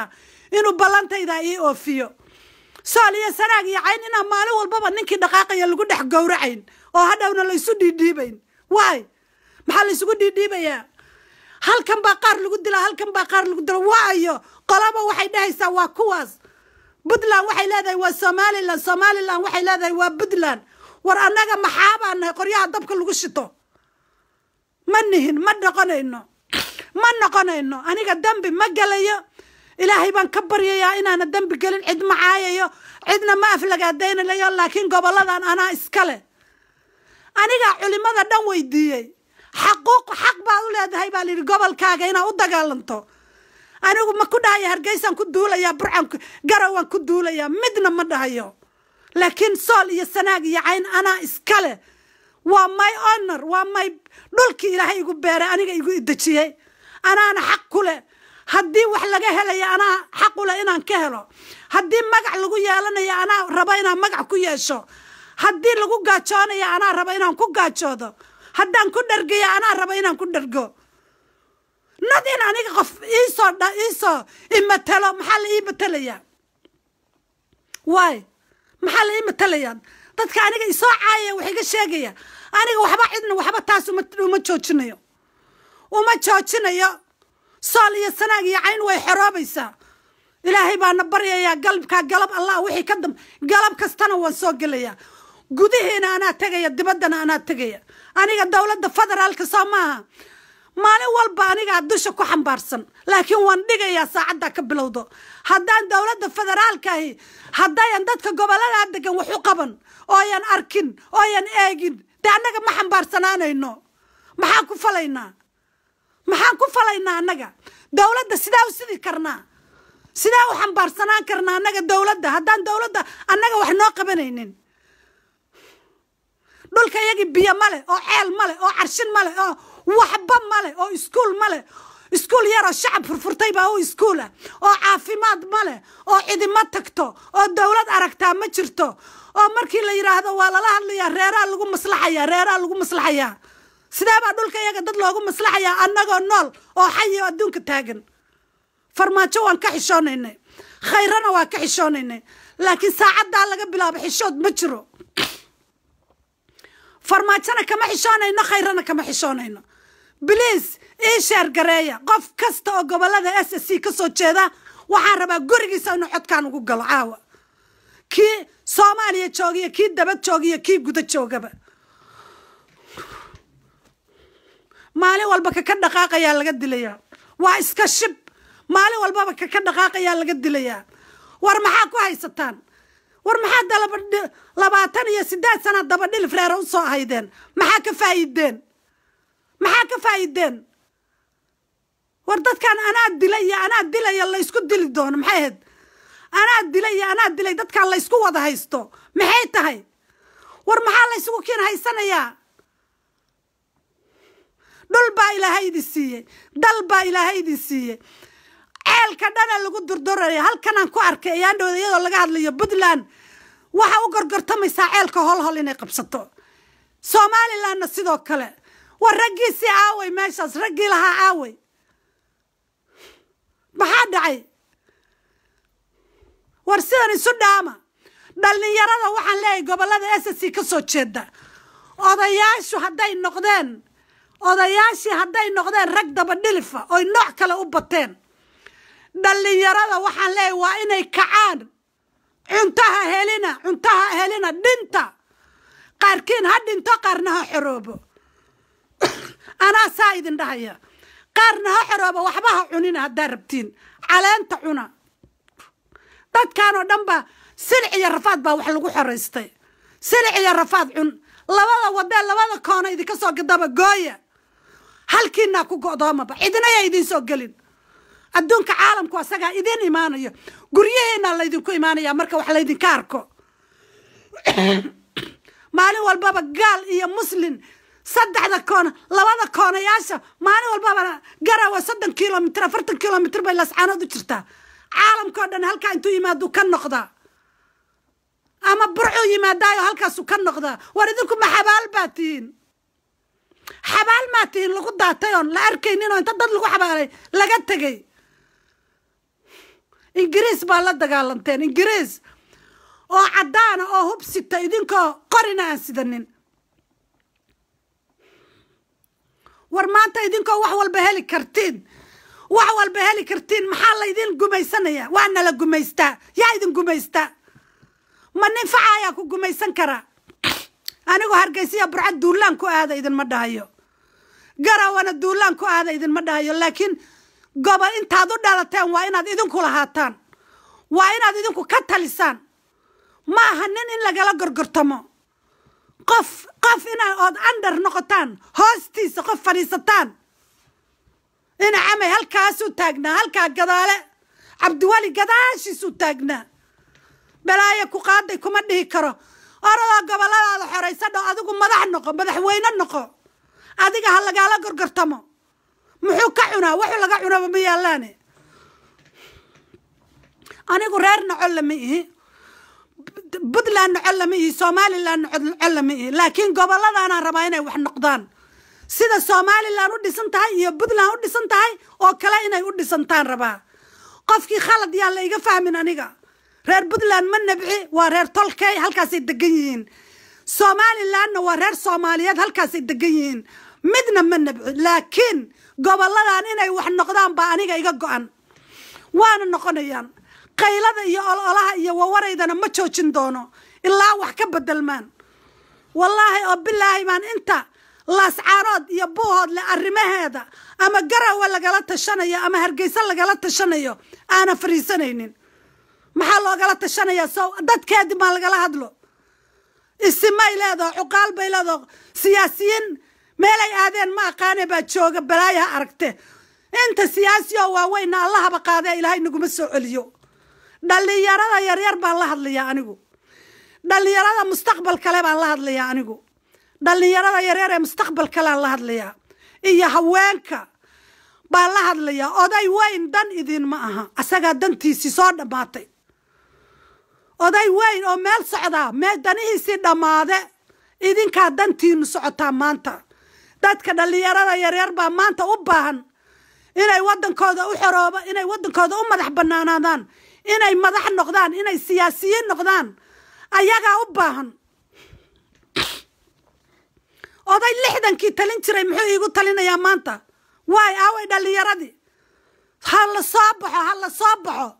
Speaker 1: inuu ballantayda ii oofiyo sool iyo sanaag iyo cayn inaan maalin walbaba ninkii dhaqaaqaya lagu dhex gowracayn oo hadhowna laysu dhiidhiibayn waay maxaa laysugu dhiidhiibayaa halkan baa qaar lagu dila halkan baa qaar lagu dila waayo qolaba waxay dhahaysaa waa kuwaas puntland waxay leedahay waa somalilan somalilan waxay leedahay waa puntland war annaga maxaabaa nahay qoryaha dabka lagu shito ma nihin ma noqonayno ma noqonayno aniga dembi ma gelayo ilaahay baan ka baryayaa inaana dembi gelin cid ma caayayo cidna ma aflagaadaynayo laakiin goboladan anaa iskale anigaa culimada dhan weydiiyey xaquuq xaq baad u leedahay baa layidhi gobolkaaga inaa u dagaalanto anigu ma ku dhahaya hargeysaan ku duulayaa burcan garawaan ku duulayaa midna ma dhahayo laakiin sool iyo sanaag iyo cayn anaa iskale waa my honor waa my dhulkii ilaahay igu beeray aniga igu idejiyey anaana xaq ku leh haddii wax laga helaya anaa xaq u leh inaan ka helo haddii magac lagu yeelanayo anaa raba inaan magac ku yeesho haddii lagu gaajoonayo anaa raba inaan ku gaajoodo haddaan ku dhargayo anaa raba inaan ku dhargo nad in aniga qof iisoo dha iisoo imatelo maxaa la ii matelayaa waay maxaa la ii matelayaa dadka aniga isoo caayaya wax iga sheegaya aniga waxba cidna waxba taas uma joojinayo uma joojinayo sool iyo sanaag iyo cayn way xoroobaysaa ilaahay baana baryayaa galabkaa galab allah wixii ka dam galab kastana waan soo gelayaa gudihiina anaa tegaya dibaddana anaa tegaya aniga dowladda federaalka soo maaha maalin walba anigaa dusha ku xambaarsan laakiin waan dhigayaa saacaddaa ka bilowdo haddaan dowladda federaalkaahi haddayan dadka gobolladaa degan wax u qaban ooyan arkin ooyan eegin dee annaga ma xambaarsanaanayno maxaan ku falaynaa maxaan ku falaynaa annaga dowladda sidaa u sidi karnaa sidaa u xambaarsanaan karnaa annaga dowladda haddaan dowladda annaga wax noo qabanaynin dhulka iyagii biyo male oo ceel male oo carshin male oo waxba male oo iskuul male iskuul yaroo shacab furfurtay baa u iskuul ah oo caafimaad male oo cidima tagto oo dowlad aragtaa ma jirto oo markii la yidhaahdo waa lala hadlayaa reeraa lagu maslaxayaa reeraa lagu maslaxayaa sidee baa dhulka iyaga dad loogu maslaxayaa annagoo nool oo xayi oo adduunka taagan farmaajo waan ka xishoonaynay khayrana waa ka xishoonaynay laakiin saacaddaa laga bilaabo xishood ma jiro farmaajona kama xishoonayno khayrana kama xishoonayno bliis ii sheer gareeya qof kasta oo gobolada s s c ka soo jeeda waxaan rabaa gurigiisa inuu codkaan ugu galo caawa kii soomaaliya joogiyo kii dabad joogiyo kii guda joogaba maalin walba kaka dhaqaaqayaa laga dilayaa waa iska shib maalin walbaba kaka dhaqaaqayaa laga dilayaa war maxaa ku haysataan war maxaa labaatan iyo sideed sana daba dhilif reere u soo haydeen maxaa ka faa'iideen maxaa ka faa'iideen war dadkan anaa dilay iyo anaa dilaya laysku dili doono maxay ahayd anaa dilay iyo anaa dilay dadkan laysku wada haysto maxay tahay war maxaa laysugu kiin haysanayaa dhul baa ilaahay idin siiyey dal baa ilaahay idin siiyey ceelka dhana lagu durduraya halkanaan ku arkay ayaandhowda iyadoo laga hadlayo puntland waxa u gorgortamaysaa ceelka holhol inay qabsato somalilandna sidoo kale war raggiisii aaway meeshaas raggii lahaa aaway maxaa dhacay war sidan isu dhaama dhallinyarada waxaan leeyahay gobollada s c ka soo jeeda odayaashu hadday noqdeen odayaashii hadday noqdeen rag daba dhilifa oy nooc kale u bateen dhallinyarada waxaan leeyahay waa inay kacaan cuntaha helina cuntaha helina dhinta qaarkiin ha dhinto qaarna ha xoroobo anaa saa idin dhahaya qaarna ha xoroobo waxba ha cunina haddaa rabtiin caleenta cuna dadkan oo dhan ba silic iyo rafaad baa wax lagu xoraystay silic iyo rafaad cun labada wadee labada koona idinka soo gadaba gooya halkiinaa ku go'doomaba cidna yaa idiin soo gelin adduunka caalamku asagaa idiin imaanayo guryaheennaa laydinku imaanaya marka wax laydinka arko maalin walbaba gaal iyo muslin saddexda koona labada koonayaasha maalin walbaba garawa soddon kilomitr afartan kilomitr bay lascaanood u jirtaa caalamkao dhan halkaa intuu yimaadu ka noqdaa ama burcuu yimaadaayo halkaasu ka noqdaa war idinku ma xabaal baa tihiin xabaal maa tihiin lagu daatay oon la arkaynin oo inta dad lagu xabaalay laga tegay ingiriis baa la dagaalanteen ingiriis oo caddaana oo hub sita idinkoo qorina aan sidanin war maanta idinkoo wax walba heli kartiin wax walba heli kartiin maxaa laydin gumaysanaya waa nala gumaystaa yaa idin gumaystaa ma nin faca ayaa ku gumaysan karaa anigoo hargeysiya burcad duulaan ku aada idinma dhahayo garawana duulaan ku aada idinma dhahayo laakiin gobol intaad u dhalateen waa inaad idinku lahaataan waa inaad idinku ka talisaan ma aha nin in lagala gorgortamo qof qof ina ood andhar noqotaan hoostiisa qof fadhiisataan ina camay halkaasuu taagnaa halkaa gadaale cabdiweli gadaashiisuu taagnaa balaayo ku qaaday kuma dhihi karo oradoo goboladaada xoraysa dho adigu madax noqo madaxweyne noqo adiga ha lagaala gorgortamo muxuu ka cunaa wuxuu laga cunaba ma yaalaane anigu reer nocol lama ihi puntland nocol lama ihi somalilan nocol lama ihi laakiin goboladaanaan rabaa inay wax noqdaan sida somalilan u dhisan tahay iyo puntland u dhisan tahay oo kale inay u dhisantaan rabaa qofkii khalad yaan la iga fahmin aniga reer puntland ma nabci waa reer tolkey halkaasay degan yihiin somalilanna waa reer soomaaliyeed halkaasay degan yihiin midna ma nabci laakiin goboladan inay wax noqdaan baa aniga iga go-an waana noqonayaan qaylada iyo ololaha iyo wawaraydana ma joojin doono ilaa wax ka bedelmaan wallaahi oo bilaahi baan inta laascaarood iyo buuhoodle arrimaheeda ama garawa lagala tashanayo ama hargeysa lagala tashanayo aana fariisanaynin maxaa loogala tashanayaa so dadkeedi maa lagala hadlo isimay leedaho cuqaal bay leedaho siyaasiyiin meelay aadeen ma aqaane baa jooga balaayaha aragte inta siyaasi oo waaweyna allahaba qaadee ilaahay naguma soo celiyo dhallinyarada yaryar baan la hadlayaa anigu dhallinyarada mustaqbal kale baan la hadlayaa anigu dhallinyarada yaryar ee mustaqbal kaleaan la hadlayaa iyo haweenka baan la hadlayaa oday weyn dan idin ma aha asagaa dantiisii soo dhammaatay oday weyn oo meel socdaa mee danihiisii dhammaade idinkaa dantiinu socotaa maanta dadka dhallinyarada yaryar baa maanta u baahan inay wadankooda u xorooba inay wadankooda u madax banaanaadaan inay madax noqdaan inay siyaasiyiin noqdaan ayagaa u baahan oday lixdankii talin jiray muxuu iigu talinayaa maanta waay aaway dhallinyaradii ha la soo baxo ha la soo baxo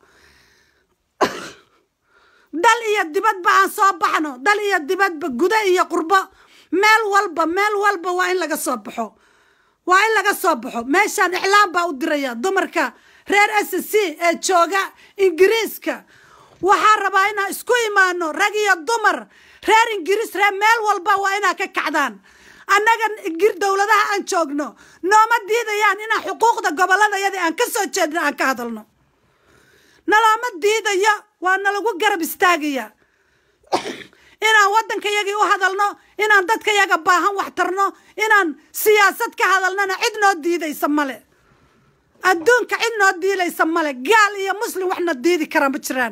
Speaker 1: dal iyo dibadba aan soo baxno dal iyo dibadba guda iyo qurbo meel walba meel walba waa in laga soo baxo waa in laga soo baxo meeshaan iclaan baa u diraya dumarka reer s c ee jooga ingiriiska waxaa rabaa inaan isku imaano rag iyo dumar reer ingiriis reer meel walba waa inaa ka kacdaan annaga ingir dowladaha aan joogno nooma diidayaan inaan xuquuqda gobolladayadii aan ka soo jeedno aan ka hadalno nalooma diidayo waa nalagu garab istaagaya inaan waddankayagii u hadalno inaan dadkayaga baahan wax tarno inaan siyaasad ka hadalnona cid noo diidaysa male adduunka cid noo diidaysa male gaal iyo muslim waxna diidi karaa ma jiraan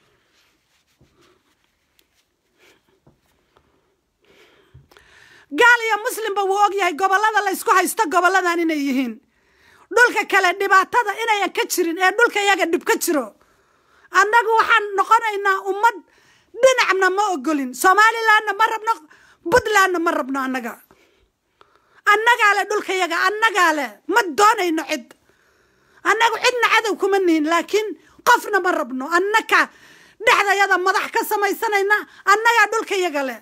Speaker 1: gaal iyo muslimba wuu og yahay gobollada la ysku haysto gobolladan inay yihiin dhulka kale dhibaatada inayan ka jirin ee dhulka iyaga dhib ka jiro annagu waxaan noqonaynaa ummad dhinacna ma ogolin somalilandna ma rabno puntlandna ma rabno annaga annagaa le dhulka yaga annagaa le ma doonayno cid annagu cidna cadow kuma nihin laakiin qofna ma rabno annaka dhexdayada madax ka samaysanayna annagaa dhulka yaga le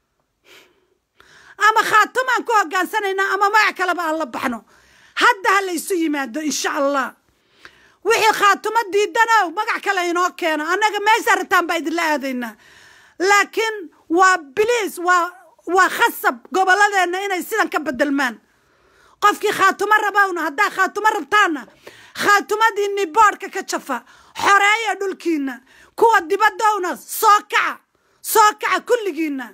Speaker 1: ama khaatumaan ku hogaansanaynaa ama magac kaleba aan la baxno hadda ha laysu yimaado insha allah wixii khaatumo diidanow magac kale inoo keeno annaga meesha rataan baa idinla aadaynaa laakiin waa biliis waa waa khasab gobolladeenna inay sidan ka bedelmaan qofkii khaatumo rabowna haddaa khaatumo rabtaanna khaatumadiinni boodhka ka jafa xoreeya dhulkiina kuwa dibadowna soo kaca soo kaca kulligiina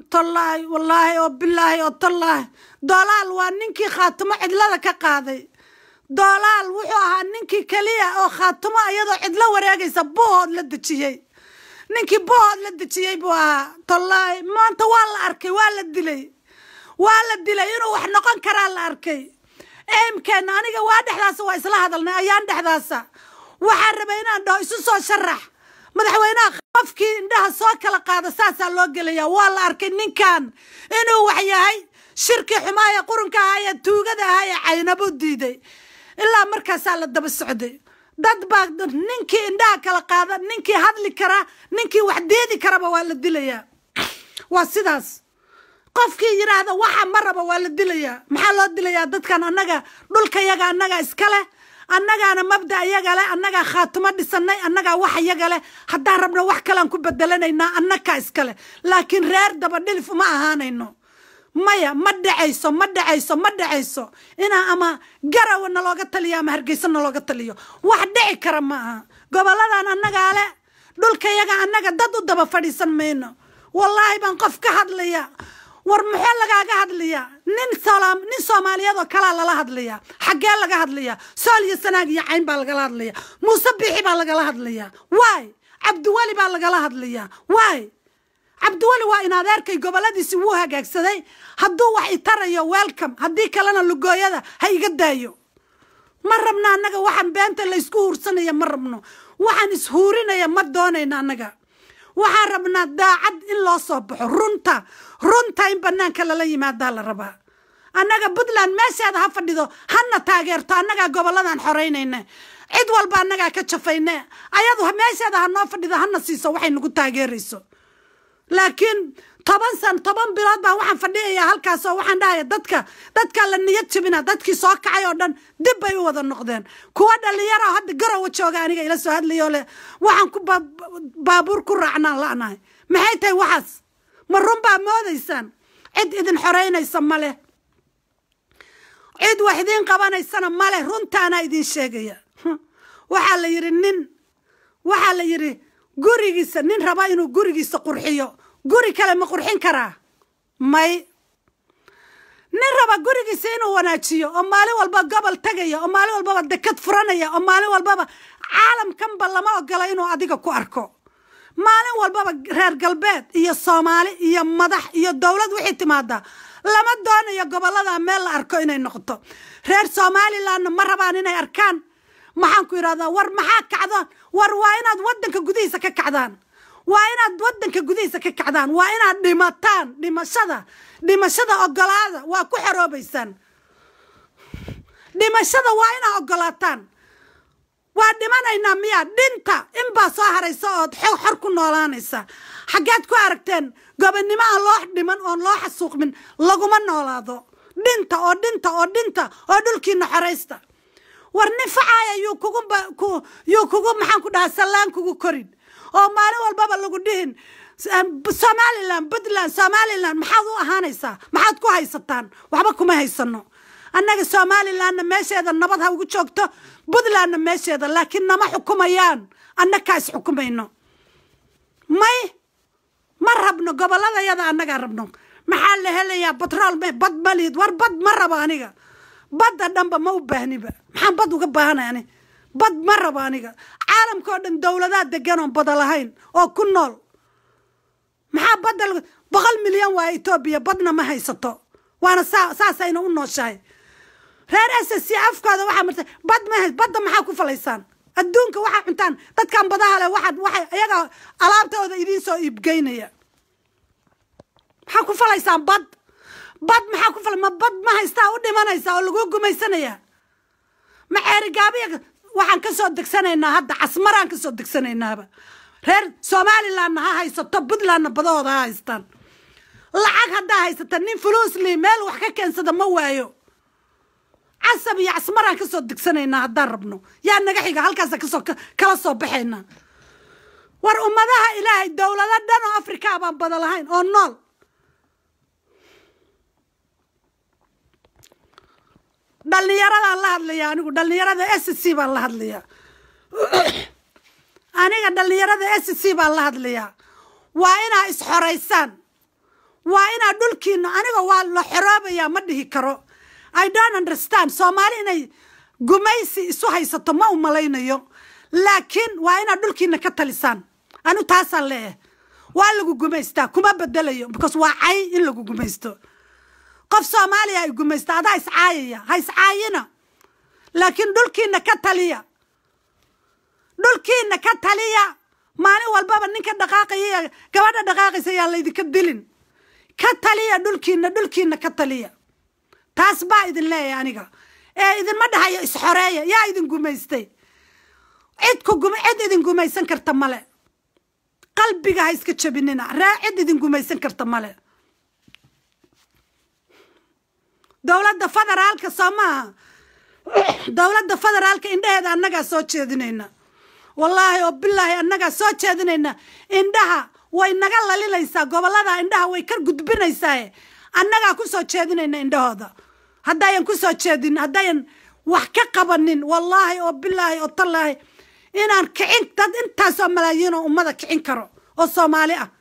Speaker 1: tallaahi wallaahi oo bilaahi oo tallaahi doolaal waa ninkii khaatimo cidlada ka qaaday doolaal wuxuu ahaa ninkii keliya oo khaatimo iyadoo cidlo wareegaysa buuhood la dejiyey ninkii buuhood la dejiyey buu ahaa tallaahi maanta waa la arkay waa la dilay waa la dilay inuu wax noqon karaa la arkay eemkeenna aniga waa dhexdaasa waa isla hadalnay ayaan dhexdaasa waxaan rabay inaan dhaho isu soo sharax madaxweynaha qofkii indhaha soo kala qaada saasaa loo gelaya waa la arkay ninkan inuu wax yahay shirkii xumaaya qurunka ahaa ee tuugada ahaa ee caynabo diiday ilaa markaasaa la daba socday dad baa ninkii indhaha kala qaada ninkii hadli kara ninkii wax deedi karaba waa la dilayaa waa sidaas qofkii yidhaahda waxa ma raba waa la dilayaa maxaa loo dilayaa dadkan annaga dhulka yaga annaga iska leh annagaana mabda iyaga leh annagaa khaatimo dhisanay annagaa wax iyaga leh haddaan rabno wax kalean ku bedelanaynaa annakaa iska leh laakiin reer daba dhilif uma ahaanayno maya ma dhacayso ma dhacayso ma dhacayso inaa ama garawa nalooga taliyo ama hargeysa nalooga taliyo wax dhici kara ma aha goboladan annagaa leh dhulka yaga annaga dad u daba fadhiisan mayno wallaahi baan qof ka hadlaya war muxuu lagaaga hadlayaa nin salaam nin soomaaliyeed oo kalaa lala hadlayaa xaggee laga hadlayaa sool iyo sanaag iyo cayn baa lagala hadlayaa muuse biixi baa lagala hadlayaa waay cabdiweli baa lagala hadlayaa waay cabdiweli waa in adeerkay goboladiisi wuu hagaagsaday hadduu wax itarayo welcome haddii kalena lugooyada ha iga daayo ma rabno annaga waxaan beenta laysku huursanaya ma rabno waxaan ishuurinaya ma doonayno annaga waxaan rabnaa daacad in loo soo baxo runta runta in banaanka lala yimaadaa la rabaa annaga puntland meesheeda ha fadhido hana taageerto annagaa goboladan xoreynayne cid walba annagaa ka jafayne ayadu meesheeda ha noo fadhido hana siiso waxay nagu taageerayso laakiin toban san toban bilood baan waxaan fadhiyayaa halkaas oo waxaan dhahaya dadka dadka la niyad jabina dadkii soo kacay oo dhan dib bay u wada noqdeen kuwa dhalinyaro hadda garowa jooga aniga ila soo hadlayoo leh waxaan ku baabuur ku raacnaan la'nahay maxay tahay waxaas ma run baa moodaysaan cid idin xoreynaysa ma leh cid wax idiin qabanaysana ma leh runtaanaa idiin sheegaya waxaa la yidhi nin waxaa la yidhi gurigiisa nin raba inuu gurigiisa qurxiyo guri kale ma qurxin karaa may nin raba gurigiisa inuu wanaajiyo oo maalin walba gobol tegaya oo maalin walbaba dekad furanaya oo maalin walbaba caalamkanba lama ogola inuu adiga ku arko maalin walbaba reer galbeed iyo soomaali iyo madax iyo dowlad wixii timaada lama doonayo gobolada meel la arko inay noqoto reer somalilandna ma rabaan inay arkaan maxaan ku yidhahdaa war maxaa kacdoon war waa inaad waddanka gudihiisa ka kacdaan waa inaad waddanka gudihiisa ka kacdaan waa inaad dhimataan dhimashada dhimashada ogolaada waa ku xoroobaysaan dhimashada waa inaad ogolaataan waa dhimanaynaa miyaa dhinta inbaa soo haraysa ood xor ku noolaanaysa xaggeed ku aragteen gobonnimo aan loo dhiman oon loo xasuuqmin laguma noolaado dhinta oo dhinta oo dhinta oo dhulkiina xoraysta war nin facaaya yuu kugu yuu kugu maxaan ku dhahaa sallaan kugu korin oo maalin walbaba lagu dhihin somalilan puntland somalilan maxaad u ahaanaysaa maxaad ku haysataan waxba kuma haysano annaga somalilandna meesheeda nabad ha ugu joogto puntlandna meesheeda laakiin nama xukumayaan annakaa is xukumayno may ma rabno gobolladayada annagaa rabno maxaa la helayaa batrool me bad maliid war bad ma rabo aniga badda dhanba ma u baahniba maxaan bad uga baahanay ani bad ma rabo aniga caalamka oo dhan dowladaa degan oon bada lahayn oo ku nool maxaa badda boqol milyan waa etoobiya badna ma haysato waana saa saasayna u nooshahay reer s c afkooda waxaa marta bad ma hays badda maxaa ku falaysaan adduunka waxaa cuntaan dadkan badaha leh waxaad waxay iyaga alaabtooda idiin soo iibgeynaya maxaa ku falaysaan bad bad maxaa ku fala ma bad ma haystaa u dhimanaysaa oo lagu gumaysanaya ma ceerigaabiya waxaan ka soo degsanaynaa hadda casmaraan ka soo degsanaynaaba reer somalilandna ha haysato puntlandna badahooda ha haystaan lacag haddaa haysata nin fuluusli meel wax ka keensada ma waayo casab iyo casmaraan ka soo degsanaynaa haddaan rabno yaa naga xiga halkaasa kasoo kala soo baxaynaa war ummadaha ilaahay dowlado dhan oo afrikaa baan bada lahayn oo nool dhallinyaradaan la hadlayaa anigu dhallinyarada s c baan la hadlayaa aniga dhallinyarada s c baan la hadlayaa waa inaa isxoraysaan waa inaa dhulkiina aniga waa la xoroobayaa ma dhihi karo i don't understand soomaali inay gumaysi isu haysato ma u malaynayo laakiin waa inaad dhulkiina ka talisaan anu taasaan leeyahay waa lagu gumaystaa kuma bedelayo because waa cay in lagu gumaysto qof soomaaliya ay gumaysta adaa iscaayaya ha iscaayina laakiin dhulkiina ka taliya dhulkiina ka taliya maalin walbaba ninka dhaqaaqaya gabadha dhaqaaqaysa yaa laydinka dilin ka taliya dhulkiina dhulkiina ka taliya taas baa idin leeyahay aniga ee idinma dhahayo isxoreeya yaa idin gumaystay cid ku gum cid idin gumaysan karta male qalbiga ha iska jabinina ree cid idin gumaysan karta male dowladda federaalka soo maaha dowladda federaalka indhaheeda annagaa soo jeedinayna wallaahi oo bilaahi annagaa soo jeedinayna indhaha way naga lalinaysaa gobollada indhaha way ka gudbinaysaa annagaa ku soo jeedinayna indhahooda haddayan ku soo jeedin haddayan wax ka qabanin wallaahi oo bilaahi oo tallaahi inaan kicin dad intaasoo malaayiin oo ummada kicin karo oo soomaali ah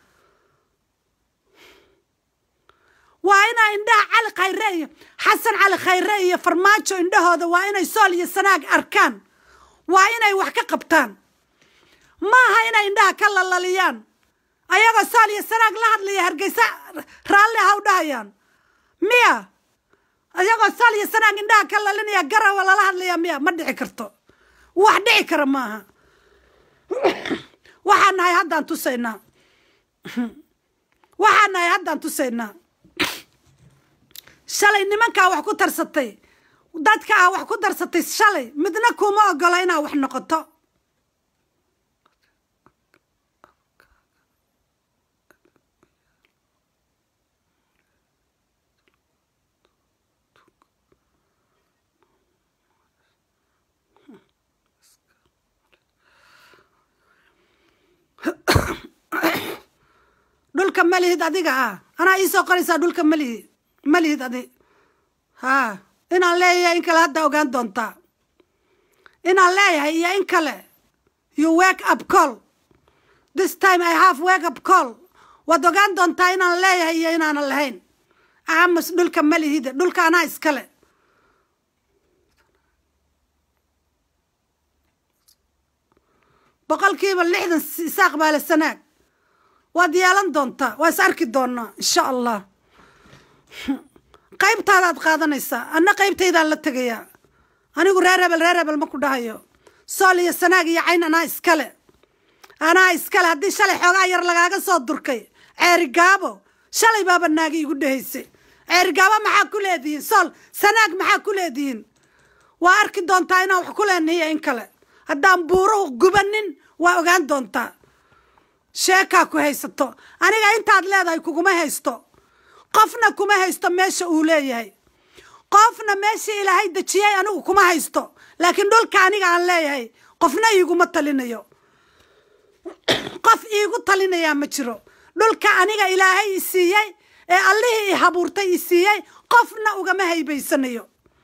Speaker 1: waa inaa indhaha cali khayre iyo xasan cali khayre iyo farmaajo indhahooda waa inay sool iyo sanaag arkaan waa inay wax ka qabtaan maaha inay indhaha ka lalaliyaan ayagoo sool iyo sanaag la hadlaya hargeysa raalli ha u dhahayaan miya ayagoo sool iyo sanaag indhaha ka lalinaya garawa lala hadlaya miya ma dhici karto wax dhici kara maaha waxaan nahay haddaan tusaynaa waxaan nahay haddaan tusaynaa shalay nimankaa wax ku tarsatay dadka ah wax ku darsatay shalay midna kuma ogola inaa wax noqoto dhulka malihid adiga ah anaa iisoo qoraysaa dhulka malihid malihid adi haa inaan leeyahay in kale hadda ogaan doontaa inaan leeyahay iyo in kale you wake up call this time i have wake up call waad ogaan doontaa inaan leeyahay iyo inaanan lahayn aamus dhulka malihida dhulka anaa iskale boqolkiiba lixdan isaaq baale sanaag waad yeelan doontaa waa is arki doonaa insha allah qaybtaadaad qaadanaysaa anna qaybtaydaan la tegayaa anigu reer hebel reer hebel ma ku dhahayo sool iyo sanaag iyo cayn anaa iskale anaa iskale haddii shalay xoogaa yar lagaaga soo durkay ceerigaabo shalay baaba naagi igu dhahaysay ceerigaabo maxaa ku leedihiin sool sanaag maxaa ku leedihiin waa arki doontaa inaan wax ku leenahiyo in kale haddaan buuruhu gubanin waa ogaan doontaa sheekaa ku haysato aniga intaad leedahay kuguma haysto qofna kuma haysto meesha uu leeyahay qofna meeshii ilaahay dejiyey anigu kuma haysto laakiin dhulka aniga aan leeyahay qofna iiguma talinayo qof iigu talinayaa ma jiro dhulka aniga ilaahay i siiyey ee allihii i habuurtay i siiyey qofna ugama haybaysanayo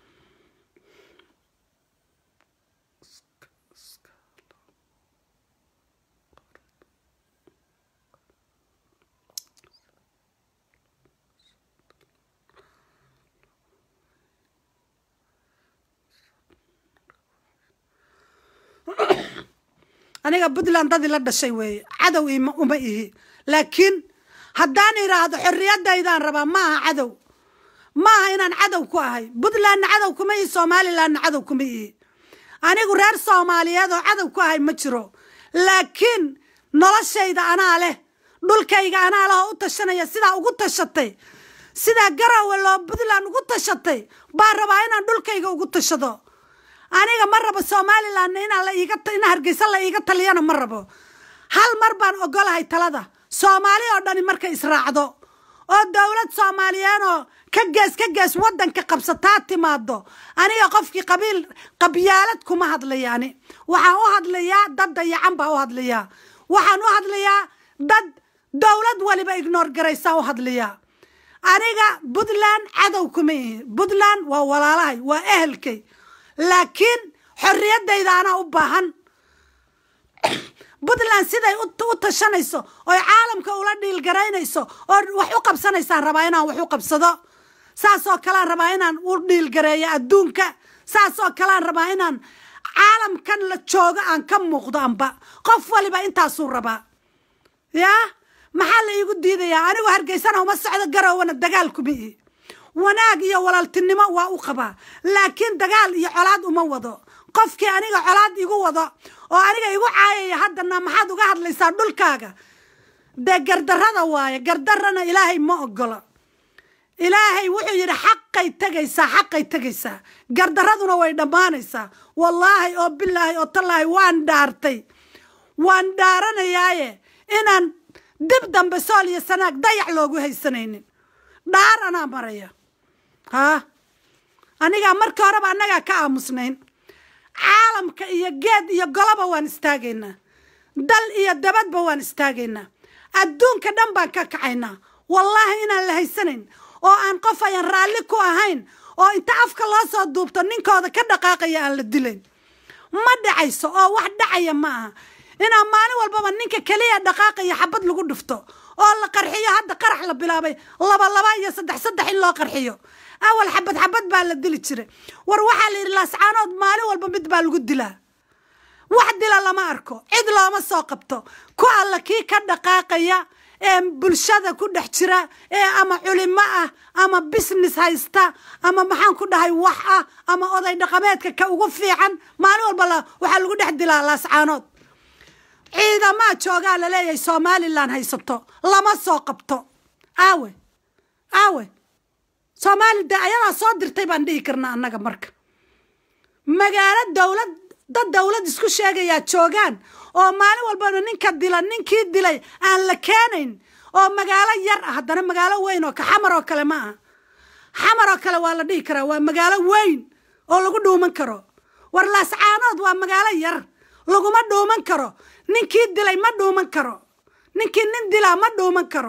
Speaker 1: aniga puntland dadii la dhashay weeye cadow ima uma ihi laakiin haddaan idhaahdo xorriyadaydaan rabaa ma aha cadow ma aha inaan cadow ku ahay puntlandna cadow kuma ihi somalilandna cadow kuma ihi anigu reer soomaaliyeed oo cadow ku ahay ma jiro laakiin noloshayda anaa leh dhulkayga anaa leh oo u tashanaya sidaa ugu tashatay sidaa garowe loo puntland ugu tashatay baa rabaa inaan dhulkayga ugu tashado aniga ma rabo somalilandna inaan la iiga in hargeysa la iiga taliyana ma rabo hal mar baan ogolahay talada soomaali oo dhani markay israacdo oo dowlad soomaaliyeedoo ka gees ka gees waddanka qabsataa timaado aniga qofkii qabiil qabyaalad kuma hadlayaani waxaan u hadlayaa dad dayacan baa u hadlayaa waxaan u hadlayaa dad dowlad waliba ignoor garaysaa u hadlayaa aniga puntland cadow kuma ihi puntland waa walaalahay waa ehelkay laakiin xorriyadayda anaa u baahan puntland siday u tashanayso oy caalamka ula dhiilgaraynayso oo wax u qabsanaysaan rabaa inaan wax u qabsado saasoo kalean rabaa inaan u dhiilgareeyo adduunka saasoo kalean rabaa inaan caalamkan la joogo aan ka muuqdo amba qof waliba intaasuu rabaa yaa maxaa la iigu diidayaa anigu hargeysana uma socdo garowana dagaal kuma ii wanaag iyo walaaltinimo waa u qabaa laakiin dagaal iyo colaad uma wado qofkii aniga colaad igu wado oo aniga igu caayaya haddana maxaad uga hadlaysaa dhulkaaga dee gardarrada waaye gardarrana ilaahay ma ogolo ilaahay wuxuu yidhi xaqay tegaysaa xaqay tegaysaa gardarraduna way dhammaanaysaa wallaahi oo bilaahi oo tallaahi waan dhaartay waan dhaaranayaaye inaan dib dambe sool iyo sanaag dayac loogu haysanaynin dhaar anaa maraya haa anigaa markii horeba annagaa ka aamusnayn caalamka iyo geed iyo goloba waan istaagaynaa dal iyo dabadba waan istaagaynaa adduunka dhan baan ka kacaynaa wallaahi inaan la haysanayn oo aan qof ayan raalli ku ahayn oo inta afka loo soo duubto ninkooda ka dhaqaaqaya aan la dilayn ma dhacayso oo wax dhacaya ma aha inaan maalin walbaba ninka keliya dhaqaaqaya xabad lagu dhufto oo la qarxiyo hadda qarax la bilaabay laba laba iyo saddex saddex in loo qarxiyo awal xabad xabad baa la dili jiray war waxaa la yidhi laascaanood maalin walba mid baa lagu dilaa wax dila lama arko cid looma soo qabto ku alla kii ka dhaqaaqaya ee bulshada ku dhex jira ee ama culimo ah ama business haysta ama maxaan ku dhahay wax ah ama oday dhaqameedka ka ugu fiican maalin walba waxaa lagu dhex dilaa laascaanood ciidamaa joogaa laleeyahay somalilan haysato lama soo qabto aawe aawe soomaali de ayadaa soo dirtay baan dhihi karnaa annaga marka magaalo dowlad dad dowlad isku sheegayaa joogaan oo maalin walbana ninka dila ninkii dilay aan la keenayn oo magaalo yar ah haddana magaalo weyn oo ka xamar oo kale ma aha xamar oo kale waa la dhihi karaa waa magaalo weyn oo lagu dhuuman karo war laascaanood waa magaalo yar laguma dhuuman karo ninkii dilay ma dhuuman karo ninkii nin dilaa ma dhuuman karo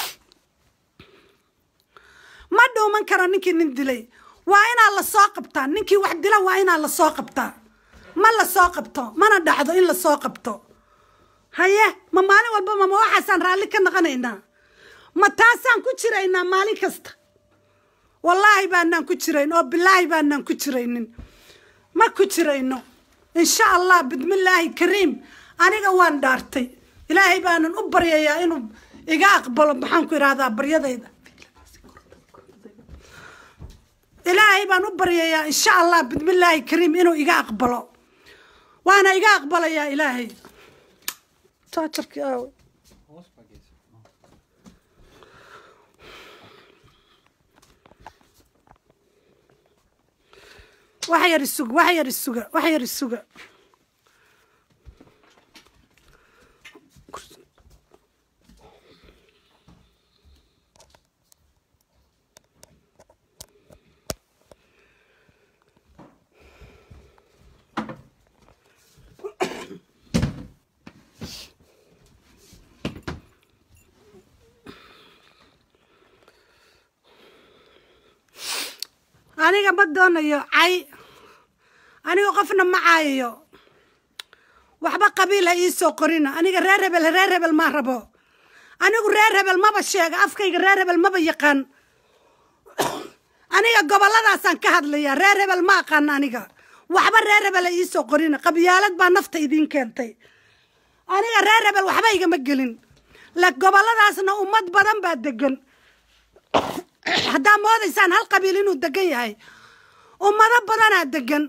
Speaker 1: ma dhuuman karo ninkii nin dilay waa inaa la soo qabtaa ninkii wax dila waa inaa la soo qabtaa ma la soo qabto mana dhacdo in la soo qabto haye ma maalin walbama ma waxaasaan raalli ka naqanaynaa ma taasaan ku jiraynaa maalin kasta wallaahi baanaan ku jirayn oo bilaahi baanaan ku jiraynin ma ku jirayno insha allah bismillaahi kariim aniga waan dhaartay ilaahay baanan u baryayaa inuu iga aqbalo maxaan ku idhahdaa baryadayda ilaahay baan u baryayaa insha allah bismillaahi kariim inuu iga aqbalo waana iga aqbalayaa ilaahay jaajarkii aawe wax yar isuga wax yar isuga wax yar isuga aniga ma doonayo cay aniga qofna ma caayayo waxba qabiil ha iisoo qorina aniga reer hebel reer hebel maa rabo anigu reer hebel maba sheega afkayga reer hebel maba yaqaan aniga gobolladaasaan ka hadlaya reer hebel ma aqaan aniga waxba reer hebel ha iisoo qorina qabyaalad baa nafta idiin keentay aniga reer hebel waxba igama gelin la gobolladaasna ummad badan baa degan haddaa moodaysaan hal qabiil inuu degan yahay ummado badanaa degan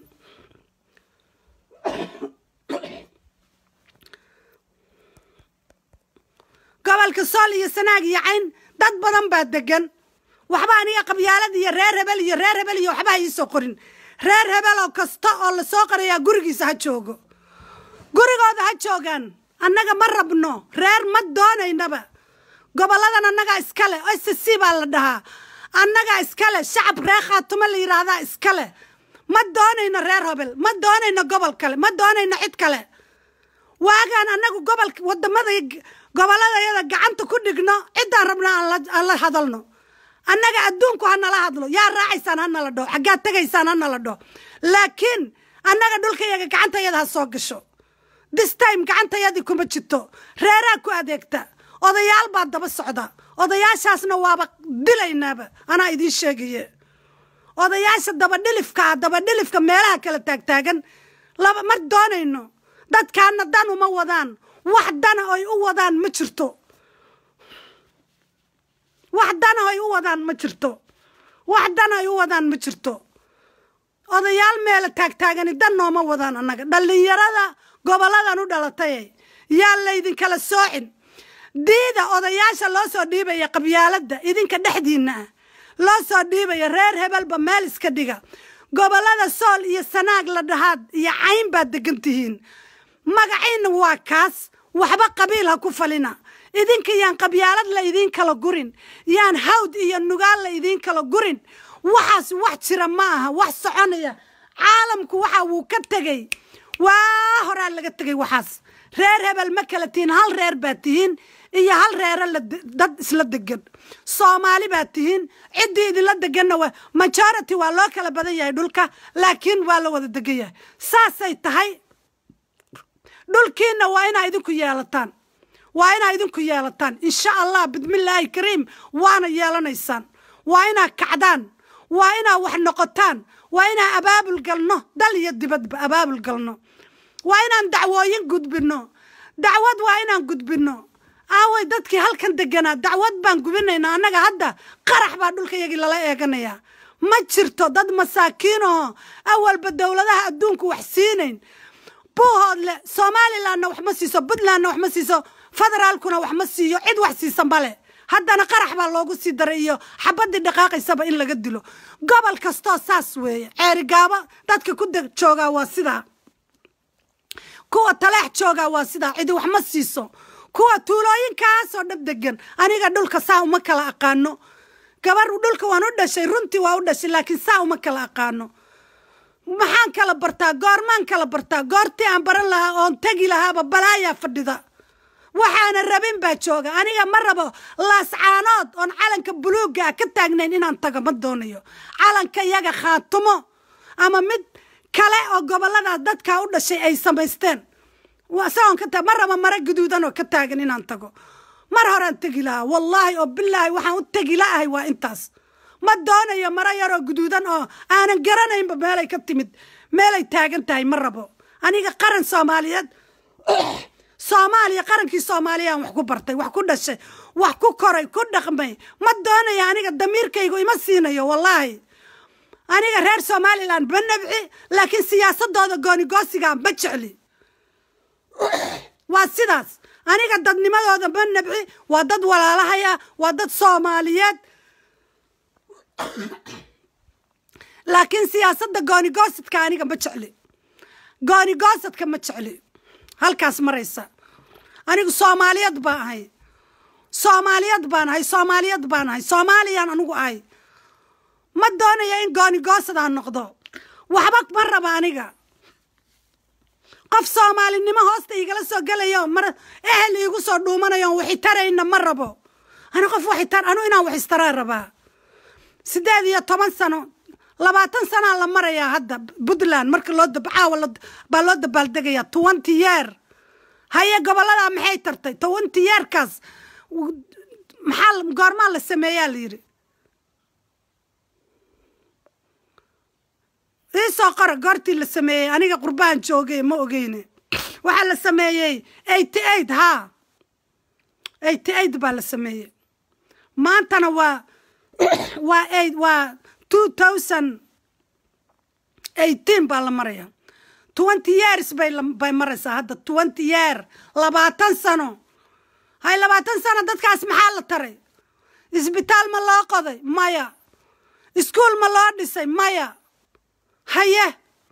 Speaker 1: gobolka sool iyo sanaag iyo cayn dad badan baa degan waxba aniga qabyaalad iyo reer hebel iyo reer hebel iyo waxba ha iisoo qorin reer hebel oo kasta oo lasoo qorayaa gurigiisa ha joogo gurigooda ha joogaan annaga ma rabno reer ma doonaynaba goboladan annagaa iskale s c baa la dhahaa annagaa iskale shacab reer khaatumo la yidhaahdaa iskale ma doonayno reer hobel ma doonayno gobol kale ma doonayno cid kale waagaan annagu gobol wadamada gobolladayada gacanta ku dhigno ciddaan rabno aan la hadalno annaga adduunku ha nala hadlo yaa raacaysaan ha nala dhaho xaggaad tegaysaan ha nala dhaho laakiin annaga dhulkayaga gacantayada ha soo gasho this time gacantayadii kuma jirto reeraa ku adeegta odayaal baa daba socda odayaashaasna waaba dilaynaaba anaa idiin sheegaye odayaasha dabadhilifkaa dabadhilifka meelaha kala taagtaagan laba mar doonayno dadkaana dan uma wadaan wax dana oy u wadaan ma jirto wax dana oy u wadaan ma jirto wax dana ay u wadaan ma jirto odayaal meela taagtaagani dan nooma wadaan annaga dhallinyarada goboladan u dhalatay yaa laydinkala soocin diida odayaasha loo soo dhiibaya qabyaaladda idinka dhexdiinna ah loo soo dhiibaya reer hebelba meel iska dhiga gobolada sool iyo sanaag la dhahaad iyo cayn baad degan tihiin magaciinna waa kaas waxba qabiil ha ku falina idinka yaan qabyaalad la idiin kala gurin yaan hawd iyo nugaal la idiin kala gurin waxaas wax jira ma aha wax soconaya caalamku waxa wuu ka tegey waa horaa laga tegay waxaas reer hebel ma kala tihiin hal reer baa tihiin iyo hal reero dad isla degan soomaali baa tihiin ciddii idinla deganna waa majority waa loo kala badan yahay dhulka laakiin waa la wada degan yahay saasay tahay dhulkiinna waa inaa idinku yeelataan waa inaa idinku yeelataan insha allah bismillaahi kariim waana yeelanaysaan waa inaa kacdaan waa inaa wax noqotaan waa inaa abaabul galno dal iyo dibadba abaabul galno waa inaan dacwooyin gudbinno dacwad waa inaan gudbinno aaway dadkii halkan deganaa dacwad baan gubinaynaa annaga hadda qarax baa dhulka yagii lala eeganayaa ma jirto dad masaakiinoo awalba dowladaha adduunku wax siinayn buuhoodle somalilandna wax ma siiso puntlandna wax ma siiso federaalkuna wax ma siiyo cid wax siisa male haddana qarax baa loogu sii daray iyo xabaddii dhaqaaqaysaba in laga dilo gobol kastoo saas weeye ceerigaabo dadka ku deg joogaa waa sidaa kuwa taleex joogaa waa sidaa cidi wax ma siiso kuwa tuulooyinkaasoo dhab degan aniga dhulka saa uma kala aqaano gabar dhulka waan u dhashay runtii waa u dhashay laakiin saa uma kala aqaano maxaan kala bartaa goormaan kala bartaa goortii aan baran lahaa oon tegi lahaaba balaayaa fadhida waxaana rabin baa jooga aniga ma rabo laascaanood oon calanka buluugga ah ka taagnayn inaan tago ma doonayo calanka yaga khaatumo ama mid kale oo goboladaas dadkaa u dhashay ay samaysteen isagoon ka taag ma rabo mare guduudan oo ka taagan inaan tago mar horaan tegi lahaa wallaahi oo bilaahi waxaan u tegi la'ahay waa intaas ma doonayo maro yaroo guduudan oo aanan garanaynba meelay ka timid meelay taagan tahay ma rabo aniga qaran soomaaliyeed soomaaliya qarankii soomaaliyaan wax ku bartay wax ku dhashay wax ku koray ku dhaqmay ma doonayo aniga damiirkaygu ima siinayo wallaahi aniga reer somalilan ma nabci laakiin siyaasadooda goonigoosigaa ma jecli waa sidaas aniga dadnimadooda ma nabci waa dad walaalahaya waa dad soomaaliyeed laakiin siyaasadda goonigoosadka aniga ma jecli goonigoosadka ma jecli halkaas maraysa anigu soomaaliyad baan ahay soomaaliyad baan ahay soomaaliyad baan ahay soomaaliyaan anigu ahay ma doonaya in goonigoosad aan noqdo waxba ma raba aniga qof soomaalinimo hoosta igala soo gelayo mar ehel iigu soo dhuumanayo waxitarayna ma rabo ani qof waxitar anu inaan wax istaraan rabaa siddeed iyo toban sano labaatan sanaa la marayaa hadda puntland marka loo caawa baa loo dabaaldegayaa twenty yeer haye gobolladaa maxay tartay twenty yeerkaas maxaa goormaa la sameeyaa la yidhi iisoo qora goortii la sameeyey aniga qurbahan joogay ma ogeyne waxaa la sameeyey eighty eight haa eighty eight baa la sameeyey maantana waa waa eight waa two thousand eighteen baa la maraya twenty years bay bay maraysaa hadda twenty year labaatan sano hay labaatan sano dadkaas maxaa la taray isbitaal ma loo qoday maya iskuol ma loo dhisay maya haye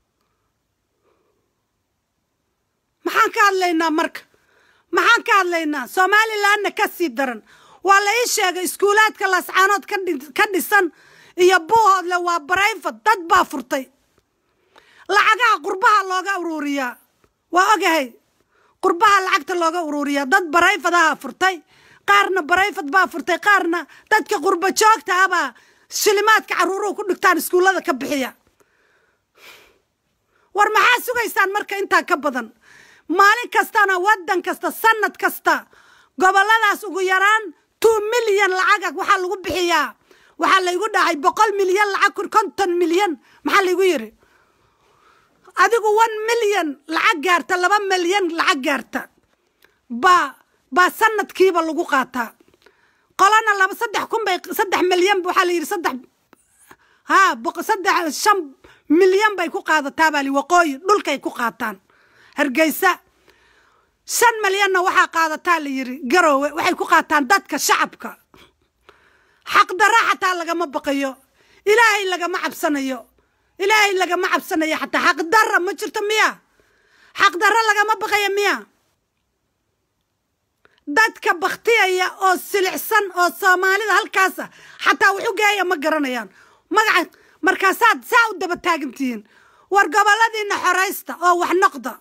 Speaker 1: maxaan ka hadlaynaa marka maxaan ka hadlaynaa somalilandna ka sii daran waa la ii sheegay iskuulaadka laascaanood ka dhisan iyo buuhoodle waa barayfad dad baa furtay lacagaha qurbaha looga uruuriyaa waa ogahay qurbaha lacagta looga uruuriyaa dad barayfadaha furtay qaarna barayfad baa furtay qaarna dadka qurba joogta abaa shilimaadka carruuruhu ku dhigtaan iskuullada ka bixiya war maxaa sugaysaan marka intaa ka badan maalin kastana waddan kasta sanad kasta gobolladaas ugu yaraan two milyan lacaga waxaa lagu bixiyaa waxaa laygu dhahay boqol milyan lacag konton milyan maxaa laygu yidhi adigu one milyan lacag gaarta laba milyan lacag gaarta baa baa sanadkiiba lagu qaataa qolana laba saddex kun bay saddex milyan waxaa la yidhi saddex haa saddex shan milyan bay ku qaadataa baa li waqooyi dhulkay ku qaataan hargeysa shan milyanna waxaa qaadataa la yidhi garoowe waxay ku qaataan dadka shacabka xaqdarra xataa lagama baqayo ilaahay lagama cabsanayo ilaahay lagama cabsanayo xataa xaqdarra ma jirto miya xaqdarra lagama baqayo miya dadka baktiyaya oo silicsan oo soomaalida halkaasa xataa wuxu geeya ma garanayaan magaca markaasaad saa u daba taagantihiin war gobolladiina xoraysta oo wax noqda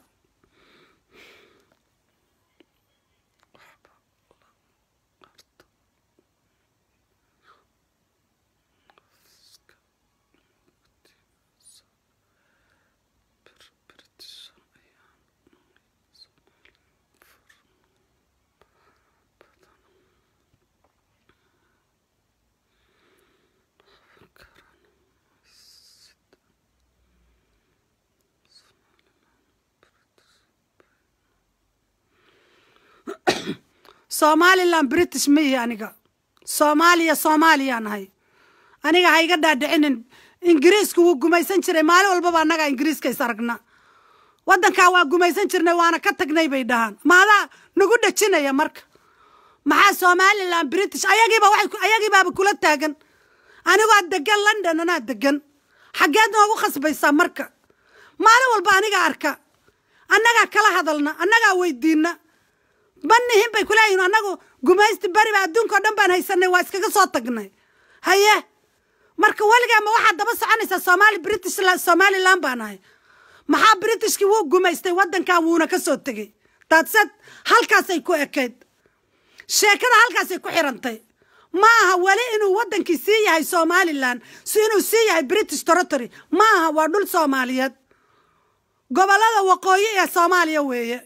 Speaker 1: somalilan british ma ihi aniga soomaaliya soomaaliyaan ahay aniga ha iga dhaadhicinin ingiriisku wuu gumaysan jiray maalin walbaba annagaa ingiriiska is aragna waddankaa waa gumaysan jirnay waana ka tagnay bay dhahaan maadaa nagu dhejinaya marka maxaa somalilan british ayagiiba waxay ayagiibaaba kula taagan anigoo degan london anaa degan xaggeed noogu khasbaysaa marka maalin walba aniga arka annagaa kala hadalna annagaa weydiina manihin bay kuleeyihin annagu gumaysti beriba adduunkao dhan baan haysanay waa iskaga soo tagnay haye marka weligaa ma waxaad daba soconaysaa somaali british somalilan baan ahay maxaa britishkii wuu gumaystay waddankan wuuna ka soo tegey daadsed halkaasay ku ekayd sheekada halkaasay ku xirantay ma aha weli inuu waddankii sii yahay somalilan si inuu sii yahay british territory ma aha waa dhul soomaaliyeed gobollada waqooyi ee soomaaliya weeye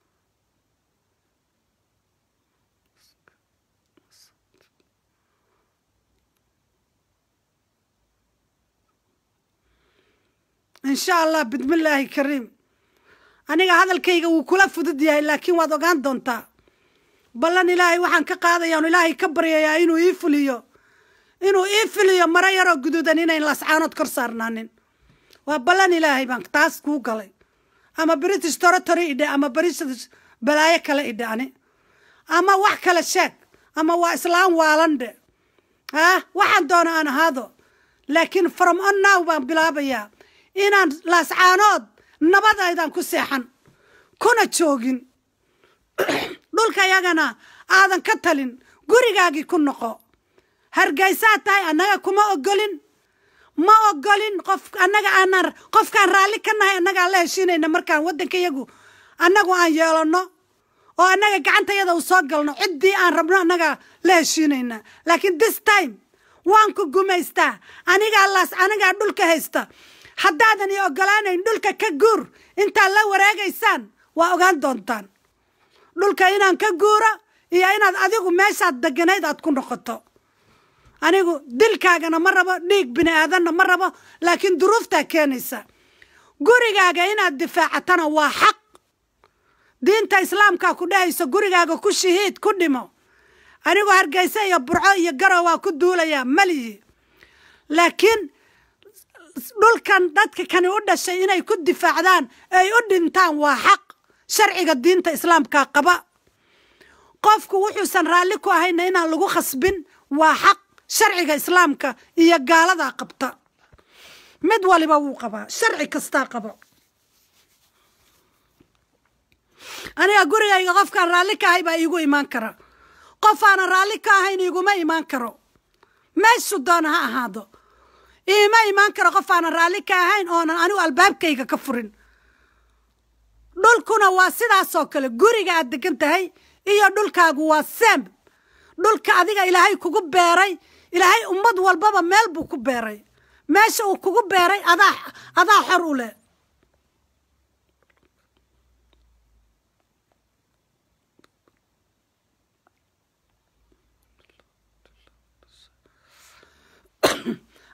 Speaker 1: insha allah bismillaahi kariim aniga hadalkayga wuu kula fudud yahay laakiin waad ogaan doontaa ballan ilaahay waxaan ka qaadayaa ilaahay ka baryayaa inuu ii fuliyo inuu ii fuliyo maro yaroo guduudan inayn lascaanood kor saarnaanin waa ballan ilaahay baan taas kuu galay ama british territory idhe ama british balaayo kale idhe ani ama wax kale sheeg ama waa islaam waalandhe ah waxaan doona aan ahaado laakiin from on now baan bilaabayaa inaan laascaanood nabadaydan ku seexan kuna joogin dhulka yagana aadan ka talin gurigaagii ku noqo hargaysaad tahay annaga kuma ogolin ma ogolin qof annaga aanaan qofkaan raalli ka nahay annagaan la heshiinayna markaan waddanka yagu annagu aan yeelanno oo annaga gacantayada u soo galno ciddii aan rabno annagaa la heshiinayna laakiin this time waan ku gumaystaa anigaa laas anigaa dhulka haysta haddaadan ii ogolaanayn dhulka ka guur intaad la wareegaysaan waa ogaan doontaan dhulka inaan ka guuro iyo inaad adigu meeshaad deganayd aad ku noqoto anigu dilkaagana ma rabo dhiig bini aadanna ma rabo laakiin duruuftaa keenaysa gurigaaga inaad difaacatana waa xaq diinta islaamkaa ku dhehayso gurigaaga ku shahiid ku dhimo anigu hargeysa iyo burco iyo garow waa ku duulayaa malihi laakiin dhulkan dadka kani u dhashay inay ku difaacdaan ay u dhintaan waa xaq sharciga diinta islaamka qaba qofku wuxuusan raalli ku ahayna inaan lagu khasbin waa xaq sharciga islaamka iyo gaaladaa qabta mid waliba wuu qabaa sharci kastaa qaba aniga gurigayga qofkaan raalli ka ahay baa iigu imaan kara qof aanan raalli ka ahayn iguma imaan karo meeshu doona ha ahaado iima imaan karo qof aanan raalli ka ahayn oonan anigu albaabkayga ka furin dhulkuna waa sidaasoo kale guriga aad degan tahay iyo dhulkaagu waa seem dhulka adiga ilaahay kugu beeray ilaahay ummad walbaba meel buu ku beeray meesha uu kugu beeray adaa adaa xor u leh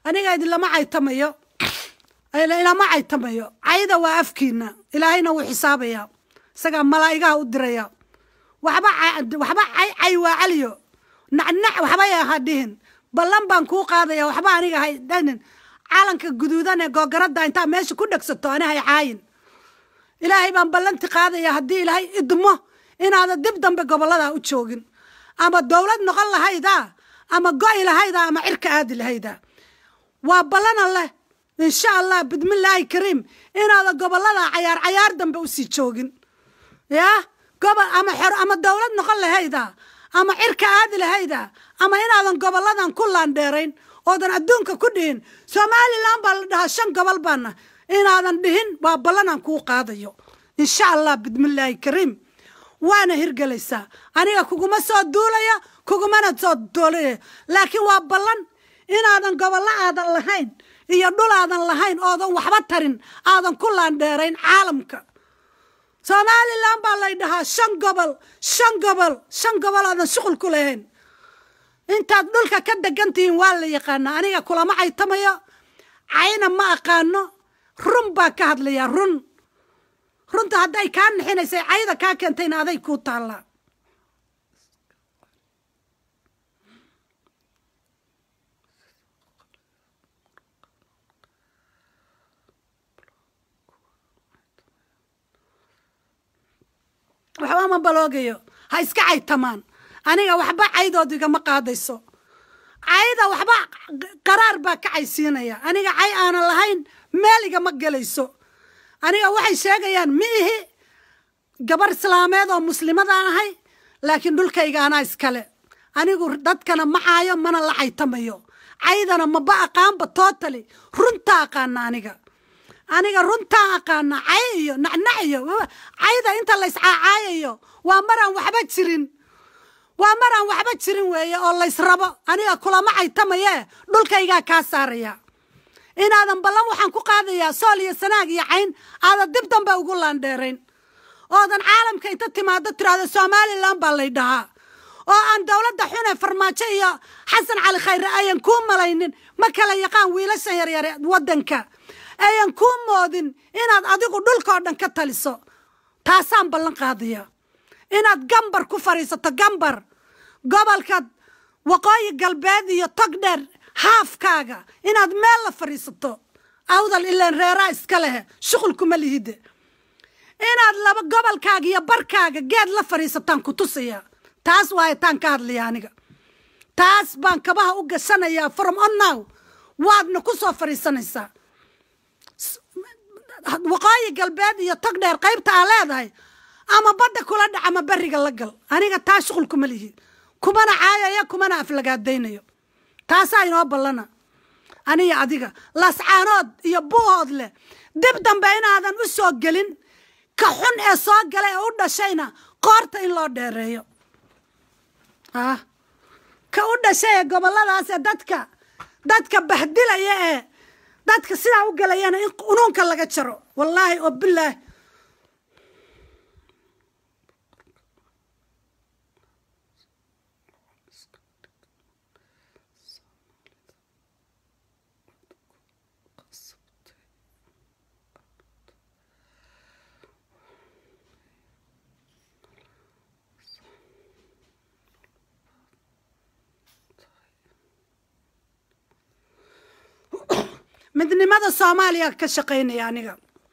Speaker 1: aniga idinlama caytamayo ilama caytamayo cayda waa afkiina ilaahayna wuu xisaabayaa isagaa malaa'igaha u diraya waxba waxba cay cay waa caliyo nacnac waxba ha dhihin ballan baan kuu qaadaya waxba aniga hay dhanin calanka guduudan ee googaradda intaa meesha ku dhegsato ani hay caayin ilaahay baan ballanti qaadaya haddii ilaahay idmo inaada dib dambe gobollada u joogin ama dowlad noqon lahayda ama go'i lahayda ama cirka aadi lahayda waa ballana leh insha allah bidmillaahi kariim inaada gobollada cayaar cayaar dambe usii joogin yaa gobol ama xor ama dowlad noqon lahayda ama cirka aadi lahayda ama inaadan gobolladan ku laandheerayn oodan adduunka ku dhihin somalilan baa la dhahaa shan gobol baana inaadan dhihin waa ballanaan kuu qaadayo insha allah bidmillaahi kariim waana hirgelaysaa aniga kuguma soo duulaya kugumana soo duulaya laakiin waa ballan inaadan gobollo aadan lahayn iyo dhul aadan lahayn oodan waxba tarin aadan ku laandheerayn caalamka somalilan baa lay dhahaa shan gobol shan gobol shan gobol aadan shuqul ku lahayn intaad dhulka ka degantihiin waa la yaqaanaa aniga kulama caytamayo cayna ma aqaano run baa ka hadlayaa run runta hadday kaa nixinaysay cayda kaa keentayna aday kuu taallaa waxba ma baloogayo ha iska caytamaan aniga waxba caydood igama qaadayso cayda waxba qaraar baa ka caysiinaya aniga cay aanan lahayn meel igama gelayso aniga waxay sheegayaan ma ihi gabar islaameed oo muslimadaan ahay laakiin dhulkayga anaa iskale anigu dadkana ma caayo mana la caytamayo caydana maba aqaanba tootali runtaa aqaana aniga aniga runtaa aqaana cay iyo nacnac iyo cayda inta layscaacaayayo waa maraan waxba jirin waa maraan waxba jirin weeye oo laysrabo aniga kulama caytamayee dhulkaygaa kaa saaraya inaadan ballan waxaan ku qaadayaa sool iyo sanaag iyo cayn aadan dib dambe ugu laandheerayn oodan caalamka inta timaado tiraahdo somalilan baa lay dhahaa oo aan dowladda xune farmaajo iyo xasan cali khayre ayan kuu malaynin ma kala yaqaan wiilashan yaryare waddanka ayan kuu moodin inaad adigu dhulkao dhan ka taliso taasaan ballan qaadaya inaad gambar ku fadhiisato gambar gobolka waqooyi galbeed iyo tog dheer haafkaaga inaad meel la fadhiisato awdal ilaan reeraa iska lehe shuqulkuma lihide inaad laba gobolkaaga iyo barkaaga geed la fadhiisataan ku tusaya taas waaye taan ka hadlaya aniga taas baan kabaha u gashanayaa from onnow waadna ku soo fadhiisanaysaa waqooyi galbeed iyo tog dheer qaybta aa leedahay ama badda kula dhac ama beriga la gal aniga taa shuqul kuma lihi kumana caayaya kumana aflagaadaynayo taasaa inoo ballana aniga adiga lascaanood iyo buuhood leh dib dambe inaadan u soo gelin ka xun ee soo gala ee u dhashayna qoorta in loo dheereeyo ah ka u dhashay ee gobolladaas ee dadka dadka bahdilaya ee dadka sidaa u galayana in unuunka laga jaro wallaahi oo bilaahi midnimada soomaaliya ka shaqaynaya aniga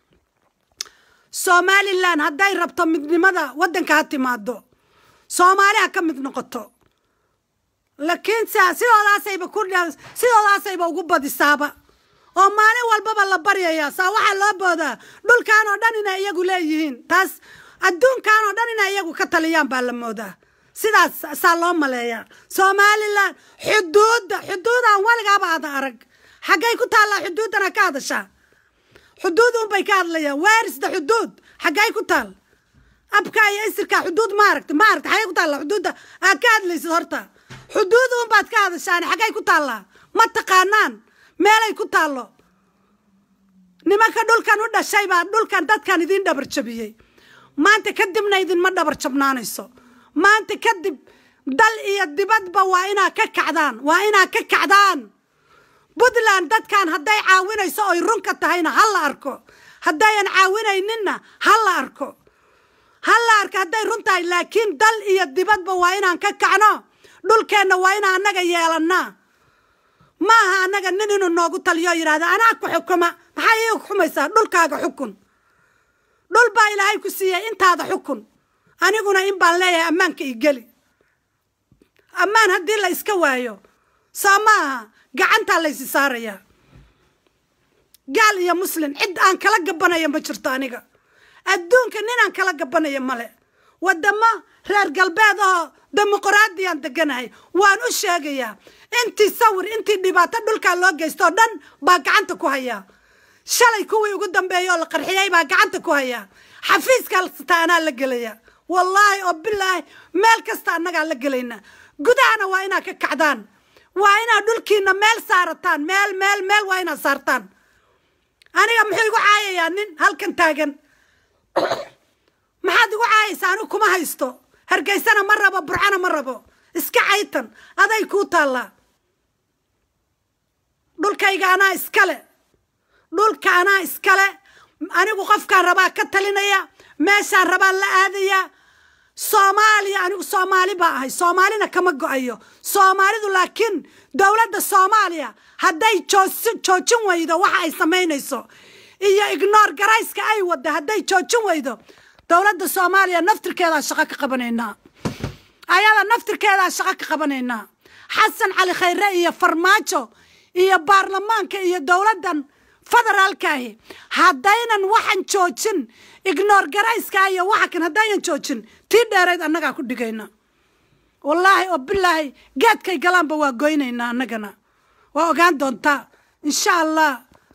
Speaker 1: somalilan hadday rabto midnimada waddanka ha timaado soomaali ha ka mid noqoto laakiin sidoodaasayba ku sidoodaasayba ugu badisaaba oo maalin walbaba la baryayaa saa waxaa loo boodaa dhulkan oo dhan inay iyagu leeyihiin taas adduunkan oo dhan inay iyagu ka taliyaan baa la moodaa sidaas saa loo maleeyaa somalilan xuduudda xuduudaan weligaaba aada arag xaggay ku taallaa xuduuddana ka hadashaa xuduud unbay ka hadlayaan waarisda xuduud xaggay ku taal abka iyo isirka xuduud ma aragta ma aragta xaggay ku taallaa xuduudda aad ka hadlaysid horta xuduud unbaad ka hadashaan xaggay ku taallaa ma taqaanaan meelay ku taallo nimanka dhulkan u dhashay baa dhulkan dadkan idiin dhabar jabiyey maanta kadibna idinma dhabar jabnaanayso maanta kadib dal iyo dibadba waa inaad ka kacdaan waa inaad ka kacdaan puntland dadkan hadday caawinayso oy runka tahayna ha la arko haddayan caawinayninna ha la arko ha la arko hadday run tahay laakiin dal iyo dibadba waa inaan ka kacno dhulkeenna waa inaan annaga yeelannaa ma aha annaga nin inuu noogu taliyo yidhahda anaa ku xukuma maxaa ii xukumaysaa dhulkaaga xukun dhul baa ilaahay ku siiyey intaada xukun aniguna in baan leeyahay ammaanka i geli ammaan haddii la iska waayo soo ma aha gacantaa laysi saarayaa gaal iyo muslim cid aan kala gabanaya ma jirto aniga adduunka ninaan kala gabanaya male wadamo reer galbeed oo dimuquraadiyaan deganahay waan u sheegayaa intii sawir intii dhibaato dhulkaa loo geystoo dhan baa gacanta ku hayaa shalay kuwii ugu dambeeyay oo la qarxiyey baa gacanta ku hayaa xafiiska kasta anaa la gelaya wallaahi oo bilaahi meel kasta annagaa la gelayna gudahana waa inaad ka kacdaan waa inaad dhulkiina meel saarataan meel meel meel waa inaad saartaan aniga muxuu igu caayayaa nin halkan taagan maxaad igu caayaysaa anigu kuma haysto hargeysana ma rabo burcana ma rabo iska caytan aday kuu taallaa dhulkayga anaa iskale dhulka anaa iskale anigu qofkaan rabaa ka talinaya meeshaan rabaan la aadaya soomaaliya anigu soomaali baa ahay soomaalina kama go-ayo soomaalidu laakiin dowladda soomaaliya hadday joojin weydo waxa ay samaynayso iyo ignoor garayska ay wadda hadday joojin weydo dowladda soomaaliya naftirkeedaa shaqo ka qabanaynaa ayada naftirkeedaa shaqo ka qabanaynaa xasan cali khayre iyo farmaajo iyo baarlamaanka iyo dowladdan federaalkaahi haddaynan waxan joojin ignoor garayska iyo waxa kan haddaynan joojin tii dheerayd annagaa ku dhigayna wallaahi oo bilaahi geedkay galaanba waa goynaynaa annagana waa ogaan doontaa insha allah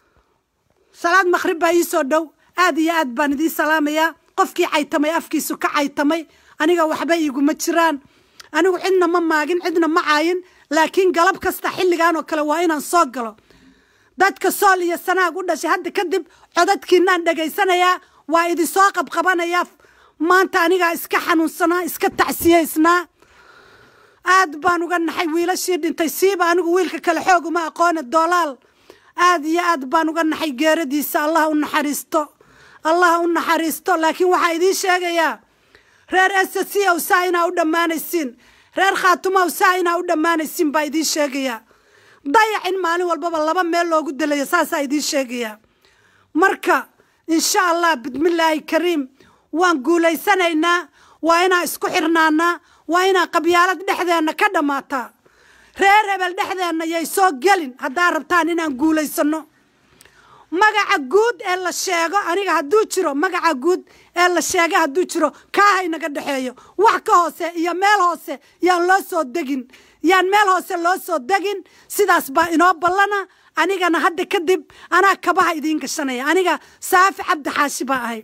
Speaker 1: salaad maqhrib baa ii soo dhow aad iyo aad baan idiin salaamayaa qofkii caytamay afkiisu ka caytamay aniga waxba iiguma jiraan anigu cidna ma maagin cidna ma caayin laakiin galab kasta xilligan oo kale waa inaan soo galo dadka sool iyo sanaag u dhashay hadda kadib codadkiinaan dhegaysanayaa waa idinsoo qabqabanayaa maanta anigaa iska xanuunsanaa iska tacsiyaysnaa aad baan uga naxay wiilashii dhintay siiba anigu wiilka kale xoog uma aqoone doolaal aad iyo aad baan uga naxay geeradiisa allah u naxariisto allah u naxariisto laakiin waxaa idiin sheegayaa reer s c ow saa inaa u dhammaanaysiin reer khaatumow saa inaa u dhammaanaysiin baa idiin sheegayaa dayac in maalin walbaba laba meel loogu delayo saasaa idiin sheegayaa marka insha allah bismillaahi kariim waan guulaysanaynaa waa inaan isku xirnaanaa waa inaan qabyaalad dhexdeenna ka dhammaataa reer hebel dhexdeenna yay soo gelin haddaa rabtaan inaan guulaysano magaca guud ee la sheego aniga hadduu jiro magaca guud ee la sheega hadduu jiro kaaha inaga dhexeeyo wax ka hoose iyo meel hoose yaan loo soo degin yaan meel hoose loo soo degin sidaas baa inoo ballana anigana hadda kadib anaa kabaha idiin gashanaya aniga saafi cabdi xaashi baa ahay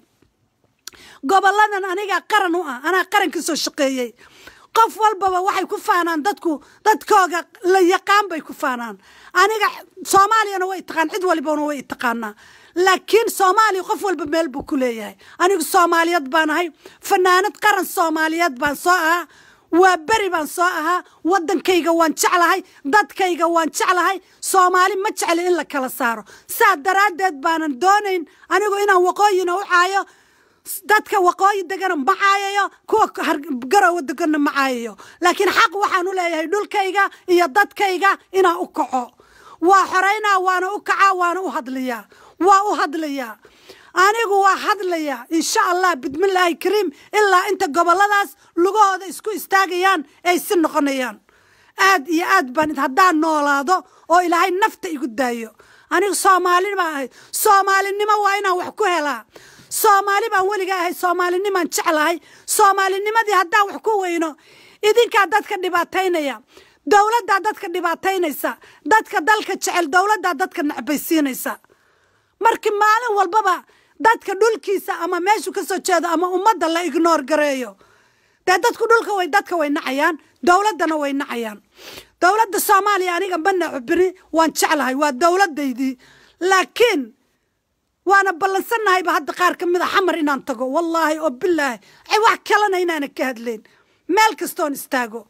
Speaker 1: goboladan aniga qaran u ah anaa qaran ka soo shaqeeyey qof walbaba waxay ku faanaan dadku dadkooga la yaqaan bay ku faanaan aniga soomaaliyana way taqaan cid walibana way taqaanaa laakiin soomaaliya qof walba meel buu ku leeyahay anigu soomaaliyad baan ahay fanaanad qaran soomaaliyeed baan soo ahaa waa beri baan soo ahaa waddankayga waan jeclahay dadkayga waan jeclahay soomaali ma jecli in la kala saaro saa daraaddeed baanan doonayn anigu inaan waqooyina u caayo dadka waqooyi degana ma caayayo kuwa garowa degana ma caayayo laakiin xaq waxaan u leeyahay dhulkayga iyo dadkayga inaan u kaco waa xoraynaa waana u kacaa waana u hadlayaa waa u hadlayaa anigu waa hadlayaa insha allah bismillaahi kariim ilaa inta goboladaas lugahooda isku istaagayaan ay si noqonayaan aad iyo aad baan haddaan noolaado oo ilaahay nafta igu daayo anigu soomaali baan ahay soomaalinimo waa inaan wax ku helaa soomaali baan weliga ahay soomaalinimaan jeclahay soomaalinimadii haddaan wax ku weyno idinkaa dadka dhibaataynaya dowladdaa dadka dhibaataynaysa dadka dalka jecel dowladdaa dadka necbaysiinaysa markii maalin walbaba dadka dhulkiisa ama meeshu ka soo jeedo ama ummadda la ignoor gareeyo dee dadku dhulka way dadka way nacayaan dowladdana way nacayaan dowladda soomaaliya aniga ma naco beri waan jeclahay waa dowladdaydii laakiin waana ballansanahayba hadda qaar ka mid a xamar inaan tago wallaahi oo bilaahi wax kalena inaana ka hadlayn meel kastoon istaago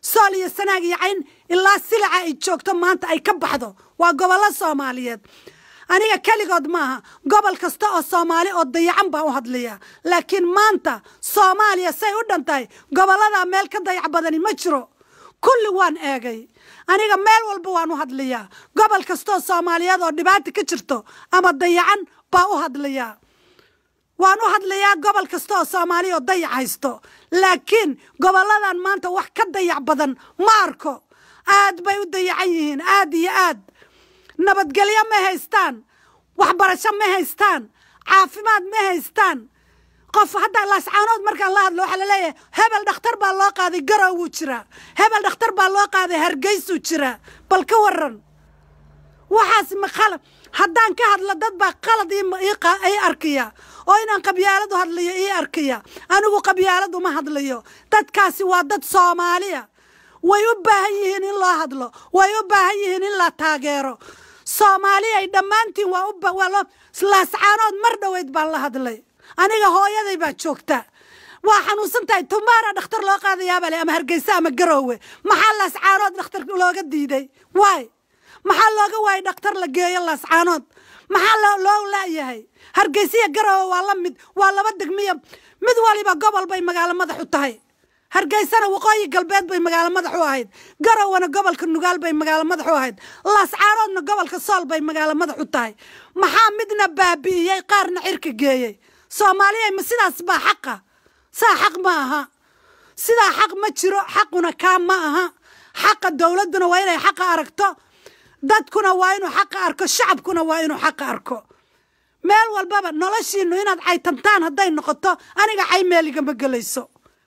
Speaker 1: sool iyo sanaag iyo cayn ilaa silica ay joogto maanta ay ka baxdo waa gobollo soomaaliyeed aniga keligood maaha gobol kasta oo soomaali oo dayacan baan u hadlayaa laakiin maanta soomaaliya say u dhan tahay gobolladaa meel ka dayac badani ma jiro kulli waan eegay aniga meel walba waan u hadlayaa gobol kastaoo soomaaliyeed oo dhibaata ka jirto ama dayacan baa u hadlayaa waan u hadlayaa gobol kasta oo soomaaliya oo dayac haysto laakiin gobolladan maanta wax ka dayac badan ma arko aad bay u dayacan yihiin aad iyo aad nabadgelyo ma haystaan waxbarasho ma haystaan caafimaad ma haystaan qof hadda laascaanood markaan la hadlo waxaa laleeyahay hebel dhakhtar baa loo qaaday garow wuu jiraa hebel dhakhtar baa loo qaaday hargeysuu jiraa bal ka waran waxaas ma qalad haddaan ka hadlo dad baa qalad ii arkaya oo inaan qabyaaladu hadlayo ii arkaya anigu qabyaaladu ma hadlayo dadkaasi waa dad soomaaliya way u baahan yihiin in loo hadlo way u baahan yihiin in la taageero soomaaliya ay dhammaantiin waa loo laascaanood mar dhoweyd baan la hadlay aniga hooyaday baa joogta waa xanuunsan tahay tumaara dhakhtar loo qaadayaabale ama hargeysa ama garoowe maxaa laascaanood dhakhtar looga diiday waay maxaa looga waayay dhakhtar la geeyo laascaanood maxaa loo laayahay hargeysiya garoowe waa la mid waa laba degmiya mid waliba gobol bay magaalo madax u tahay hargeysana waqooyi galbeed bay magaalo madax u ahayd garowana gobolka nugaal bay magaalo madax u ahayd laascaanoodna gobolka sool bay magaalo madax u tahay maxaa midna baabi'iyey qaarna cirka geeyey soomaaliya ma sidaas baa xaqa saa xaq ma aha sidaa xaq ma jiro xaquna kaa ma aha xaqa dowladduna waa inay xaqa aragto dadkuna waa inuu xaqa arko shacabkuna waa inuu xaqa arko meel walbaba noloshiinu inaad caytantaan hadday noqoto aniga cay meeligama gelayso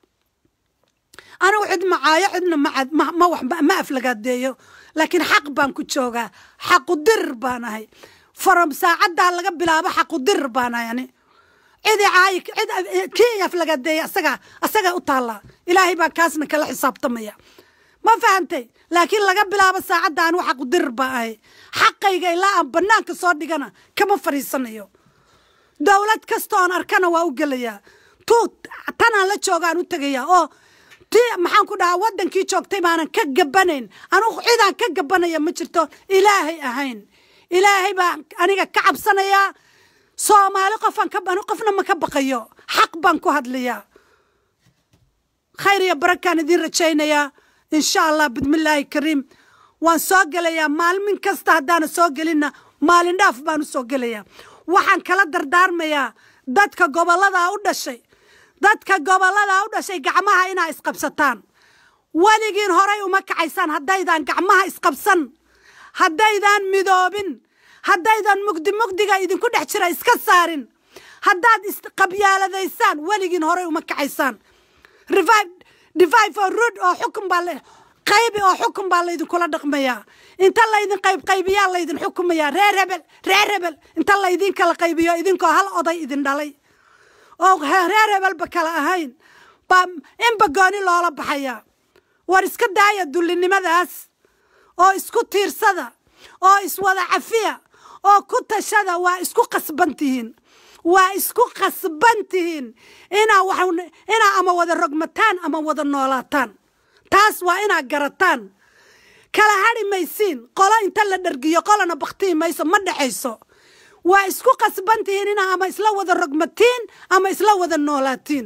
Speaker 1: anigu cid macaayo cidna ma aflagaadeeyo laakiin xaq baan ku joogaa xaqu dirir baan ahay from saacaddaa laga bilaabo xaqu dirir baan ahay ani cidi caayi cid kii aflagaadeeya asagaa asagaa u taallaa ilaahay baa kaasna kala xisaabtamaya ma fahantay laakiin laga bilaabo saacadda anigu xaqu dirir baan ahay xaqayga ilaa aan bannaanka soo dhigana kama fadhiisanayo dowlad kasta oon arkana waa u gelayaa tuu tanaan la joogaan u tegayaa oo ti maxaan ku dhahaa waddankii joogtay baanan ka gabanayn anugu cidaan ka gabanaya ma jirto ilaahay ahayn ilaahay baa aniga ka cabsanayaa soomaali qofaan ka qofna ma ka baqayo xaq baan ku hadlayaa khayr iyo barakaan idiin rajaynayaa insha allah bismillaahi kariim waan soo gelayaa maalmin kasta haddaana soo gelinna maalin dhaaf baan u soo gelayaa waxaan kala dardaarmayaa dadka gobolladaa u dhashay dadka gobolladaa u dhashay gacmaha inaa isqabsataan weligiin horay uma kacaysaan haddaydaan gacmaha isqabsan haddaydaan midoobin haddaydan mugdi mugdiga idinku dhex jira iska saarin haddaad isqabyaaladaysaan weligiin horay uma kacaysaan revive oo rud oo xukun baa la qaybi oo xukun baa laydinkula dhaqmayaa inta laydin qayb qaybiyaa laydin xukumayaa reer hebel reer hebel inta laydin kala qaybiyo idinkoo hal oday idin dhalay oo reer hebelba kala ahayn baa inba gooni loola baxayaa war iska daaya dullinimadaas oo isku tiirsada oo iswada cafiya oo ku tashada waa isku qasban tihiin waa isku qasban tihiin inaa wa inaa ama wada rogmataan ama wada noolaataan taas waa inaa garataan kala hadhi maysiin qolo inta la dhargiyo qolona baktii mayso ma dhexayso waa isku qasban tihiin inaa ama isla wada rogmatiin ama isla wada noolaatiin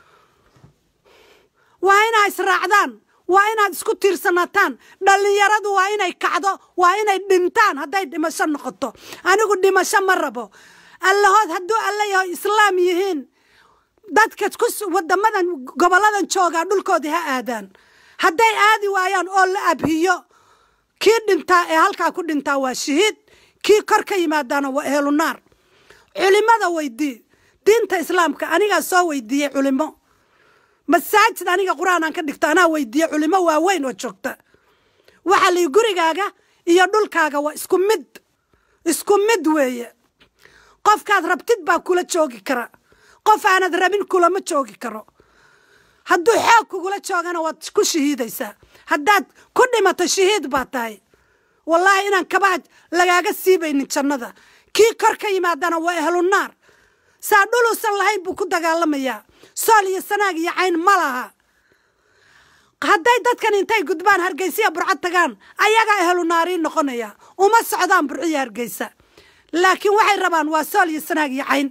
Speaker 1: waa inaa israacdaan waa inaad isku tiirsanaataan dhallinyaradu waa inay kacdo waa inay dhintaan hadday dhimasho noqoto anigu dhimasho ma rabo allahood hadduu alla yaho islaam yihiin dadka wadamadan goboladan joogaa dhulkoodii ha aadaan hadday aadi waayaan oo la abhiyo kii dhintaa ee halkaa ku dhintaa waa shahiid kii kor ka yimaadaana waa ehlunaar culimada weydii diinta islaamka anigaa soo weydiiyey culimo masaajid aniga qur-aan aan ka dhigto anaa weydiiye culimo waaweyn oo joogta waxaa lii gurigaaga iyo dhulkaaga waa isku mid isku mid weeye qofkaad rabtid baa kula joogi kara qof aanad rabin kulama joogi karo hadduu xoog kugula joogana waad ku shahiidaysaa haddaad ku dhimato shahiid baa tahay wallaahi inaan kabaha lagaaga siibaynin jannada kii kor ka yimaadana waa ehlunaar saa dhuluusan lahayn buu ku dagaalamayaa sool iyo sanaag iyo cayn ma laha hadday dadkan intay gudbaan hargeysiya burco tagaan ayagaa ehelu naariin noqonaya uma socdaan burciya hargeysa laakiin waxay rabaan waa sool iyo sanaag iyo cayn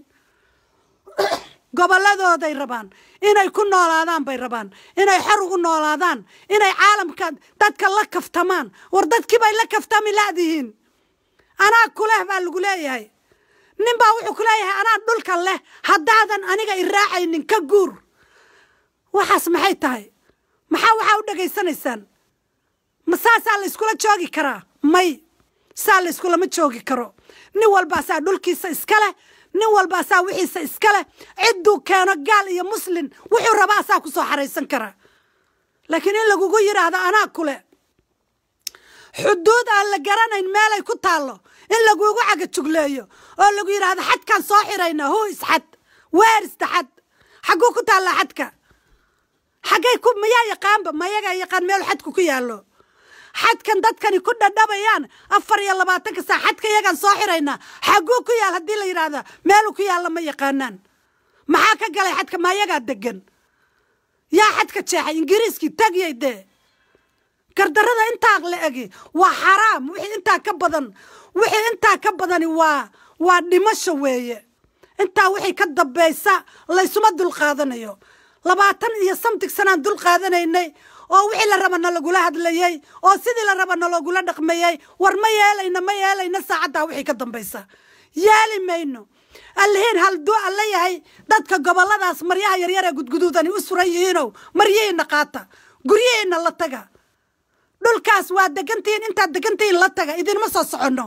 Speaker 1: gobolladooday rabaan inay ku noolaadaan bay rabaan inay xor ugu noolaadaan inay caalamka dadka la kaftamaan war dadkii bay la kaftami laadihiin anaa kuleh baa lagu leeyahay nin baa wuxuu ku leeyahay anaa dhulka leh haddaadan aniga i raacaynin ka guur waxaas maxay tahay maxaa waxaa u dhegaysanaysaan ma saasaa la yskula joogi karaa may saa la yskulama joogi karo nin walbaasaa dhulkiisa iska leh nin walbaasaa wixiisa iska leh cidduu keeno gaal iyo muslin wuxuu rabaa asaa ku soo xaraysan karaa laakiin in lagugu yidhaahdo anaa kule xuduud aan la garanayn meelay ku taallo in lagugu cagajugleeyo oo lagu yidhaahdo xadkaan soo xirayna hu isxad weerista xad xagguu ku taallaa xadka xaggay ku mayaa yaqaanba mayagaa yaqaan meel xadku ku yaallo xadkan dadkani ku dhadhabayaan afar iyo labaatanka saa xadka iyagaan soo xiraynaa xagguu ku yaal haddii la yidhaahda meeluu ku yaalla ma yaqaanaan maxaa ka galay xadka mayagaa degan yaa xadka jeexay ingiriiskii tegiyay dee gardarrada intaa la egi waa xaraam wixii intaa ka badan wixii intaa ka badani waa waa dhimasho weeye intaa wixii ka dambaysa laysuma dulqaadanayo labaatan iyo samtig sanaan dul qaadanaynay oo wixii la raba na lagula hadlayey oo sidii la raba na loogula dhaqmayey war ma yeelayno ma yeelayno saacaddaa wixii ka dambaysa yeeli mayno allihiin halduu alla yahay dadka gobolladaas maryaha yaryar ee gudguduudani u suran yihiinow maryihiinna qaata guryihiinna la taga dhulkaas waa degantihiin intaad degantihiin la taga idinma soo soconno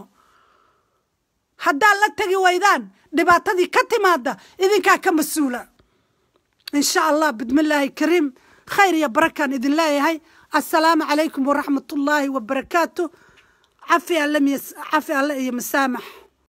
Speaker 1: haddaad la tegi waydaan dhibaatadii ka timaada idinkaa ka mas-uula in sha allah bismillaahi kariim khayr iyo barakaan idin leeyahay assalaamu calaykum waraxmat ullaahi wabarakaatu cafi alle iyo masaamax